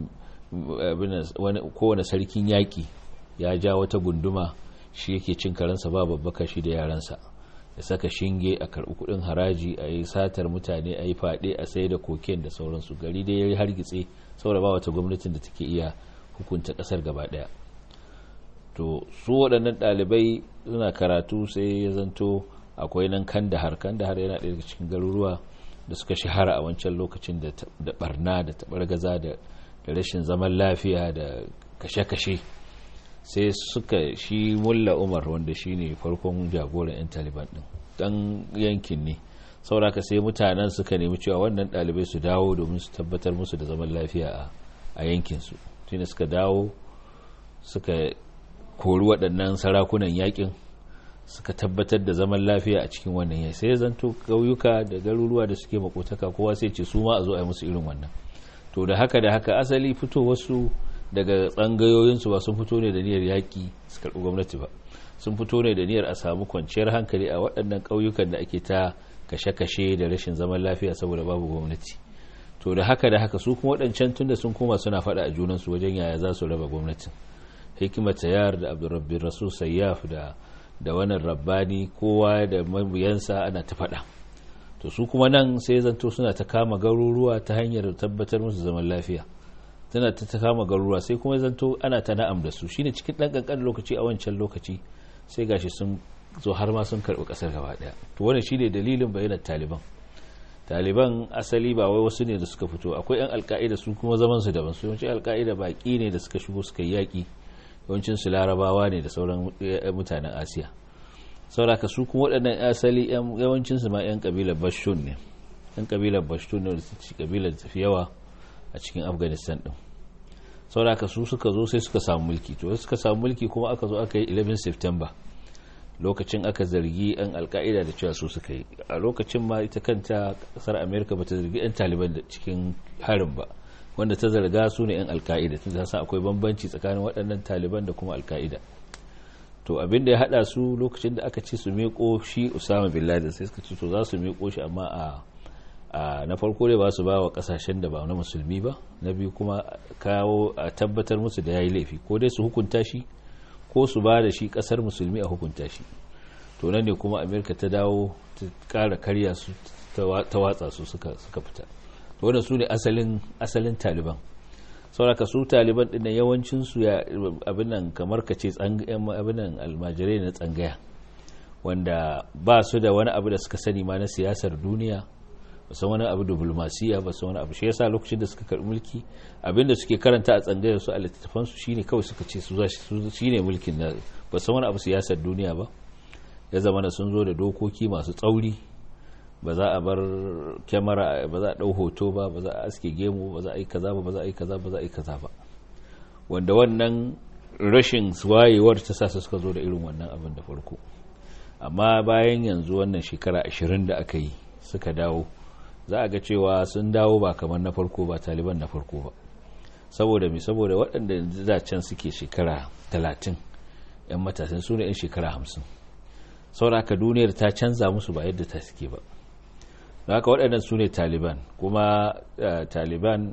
kowane sarkin yaƙi ya ja wata gunduma shi yake cin karansa ba babbaka shi da yaransa ya saka shinge a karɓi kuɗin haraji a yi satar mutane a yi fade a sai da koken da sauransu gari dai ya yi hargitse saboda ba wata gwamnatin da take iya hukunta ƙasar gaba ɗaya to su waɗannan ɗalibai suna karatu sai ya zanto akwai nan kandahar kandahar yana ɗaya daga cikin garuruwa da suka shahara a wancan lokacin da barna da taɓargaza da rashin zaman lafiya da kashe-kashe sai suka shi mulla umar wanda shi ne farkon jagoran 'yan taliban ɗin ɗan yankin ne sauraka sai mutanen suka nemi cewa wannan ɗalibai su dawo domin su tabbatar musu da zaman lafiya a yankinsu tunda suka dawo suka kori waɗannan sarakunan yakin suka tabbatar da zaman lafiya a cikin wannan yai sai zanto ƙauyuka da garuruwa da suke makotaka kowa sai ce su ma a zo a yi musu irin wannan to da haka da haka asali fito wasu daga tsangayoyinsu ba sun fito ne da niyyar yaƙi su karɓi gwamnati ba sun fito ne da niyyar a samu kwanciyar hankali a waɗannan ƙauyukan da ake ta kashe-kashe da rashin zaman lafiya saboda babu gwamnati to da haka da haka su kuma waɗancan tunda sun koma suna faɗa a junansu wajen yaya za su raba gwamnatin hikima tayar da abdurrabbin rasul sayyaf da da wannan rabbani kowa da mabiyansa ana ta faɗa to su kuma nan sai zanto suna ta kama garuruwa ta hanyar tabbatar musu zaman lafiya tana ta ta kama garuruwa sai kuma zanto ana ta na'am da su shine cikin ɗan ƙanƙan lokaci a wancan lokaci sai gashi sun zo har ma sun karɓi ƙasar gaba ɗaya to wannan shine dalilin bayanan taliban taliban asali ba wai wasu ne da suka fito akwai yan alka'ida su kuma zaman su daban su yawanci alka'ida baki ne da suka shigo suka yi yaƙi yawancin su larabawa ne da sauran mutanen asiya sauraka su kuma waɗannan asali yawancin su ma yan kabilar bashtun ne yan kabilar bashtun ne da su ci kabilar tafi yawa a cikin afghanistan din sauraka su suka zo sai suka samu mulki to suka samu mulki kuma aka zo aka yi 11 september lokacin aka zargi 'yan alka'ida da cewa su suka yi a lokacin ma ita kanta kasar amerika ba ta zargi 'yan taliban da cikin harin ba wanda ta zarga su ne 'yan alka'ida tun san akwai bambanci tsakanin waɗannan taliban da kuma alka'ida to abin da ya hada su lokacin da aka ce su miƙo shi usama bin laden sai suka ce to za su miƙo shi amma a na farko dai ba su ba wa kasashen da ba na musulmi ba na biyu kuma kawo a tabbatar musu da ya yi laifi ko dai su hukunta shi ko su ba da shi kasar musulmi a hukunta shi to nan ne kuma amerika ta dawo ta kara karya su ta watsa su suka fita to wannan su ne asalin asalin taliban sauraka su taliban din yawancin su ya abin nan kamar ka ce abin nan almajirai na tsangaya wanda ba su da wani abu da suka sani ma na siyasar duniya ba san wani abu diplomasiya ba san wani abu shi yasa lokacin da suka karbi mulki abinda suke karanta a tsangayar su a littattafan su shine kawai suka ce su shine mulkin na ba san wani abu siyasar duniya ba ya zama da sun zo da dokoki masu tsauri ba za a bar kyamara ba za a dau hoto ba ba za a aske gemu ba za a yi kaza ba ba za a yi kaza ba za a yi kaza ba wanda wannan rashin wayewar ta sa suka zo da irin wannan abin da farko amma bayan yanzu wannan shekara ashirin da aka yi suka dawo za a ga cewa sun dawo ba kamar na farko ba taliban na farko ba saboda mi saboda waɗanda da can suke shekara talatin 'yan matasan su ne 'yan shekara hamsin sauraka duniyar ta canza musu ba yadda ta suke ba haka waɗannan su ne taliban kuma taliban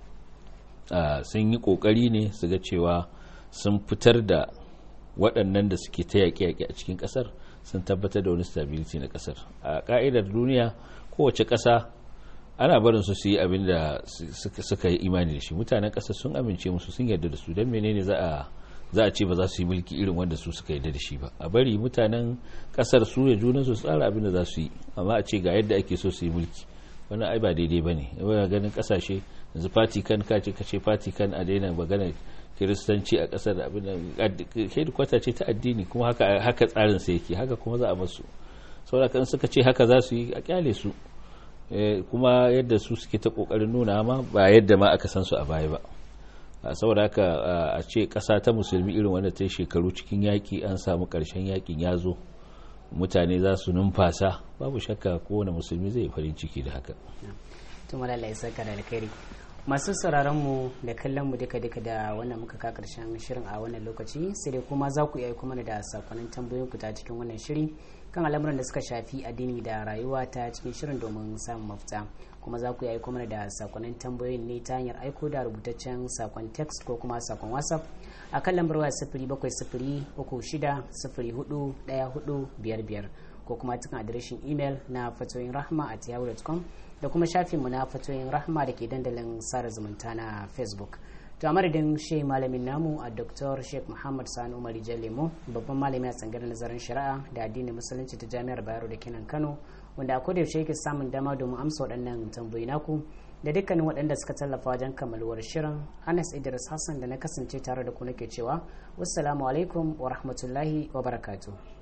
sun yi ƙoƙari ne su ga cewa sun fitar da waɗannan da suke ta yaƙe-yaƙe a cikin ƙasar sun tabbatar da wani stability na ƙasar a ƙa'idar duniya kowace ƙasa ana barin su su yi abin da suka yi imani da shi mutanen ƙasar sun amince musu sun yarda da su don menene za a za a ce ba za su yi mulki irin wanda su suka yarda da shi ba a bari mutanen ƙasar su ya junan su tsara abin da za su yi amma a ce ga yadda ake so su yi mulki wannan ai ba daidai ba ne ganin ƙasashe yanzu vatican ka ce ka ce vatican a daina magana kiristanci a kasar abin da kwata ce ta addini kuma haka haka tsarin sa yake haka kuma za a masu saboda kan suka ce haka za su yi a kyale su kuma yadda su suke ta kokarin nuna ma ba yadda ma aka san su a baya ba saboda haka a ce kasa ta musulmi irin wanda ta shekaru cikin yaki an samu karshen yakin ya zo mutane za su numfasa babu shakka kowane musulmi zai farin ciki da haka masu sauraron mu da kallon mu duka duka da wannan muka ka karshen shirin a wannan lokaci sai dai kuma za ku iya kuma da sakonnin tambayoyin ku ta cikin wannan shiri kan al'amuran da suka shafi addini da rayuwa ta cikin shirin domin samun mafita kuma za ku iya kuma da sakonnin tambayoyin ne ta hanyar aiko da rubutaccen sakon text ko kuma sakon whatsapp a kan lambar waya sifiri bakwai sifiri uku shida sifiri hudu daya hudu biyar biyar ko kuma cikin adireshin imel na fatoyin rahma at yahoo.com da kuma shafinmu na fatoyin rahma da ke dandalin sada zumunta na facebook to a madadin shi malamin namu a dr sheikh muhammad sani umar lemo babban malami a tsangar nazarin shari'a da addinin musulunci ta jami'ar bayero da kenan kano wanda a kodayaushe yake samun dama domin amsa waɗannan tambayi naku da dukkanin waɗanda suka tallafa wajen kammaluwar shirin anas idris hassan da na kasance tare da ku nake cewa wassalamu alaikum wa rahmatullahi wa barakatuh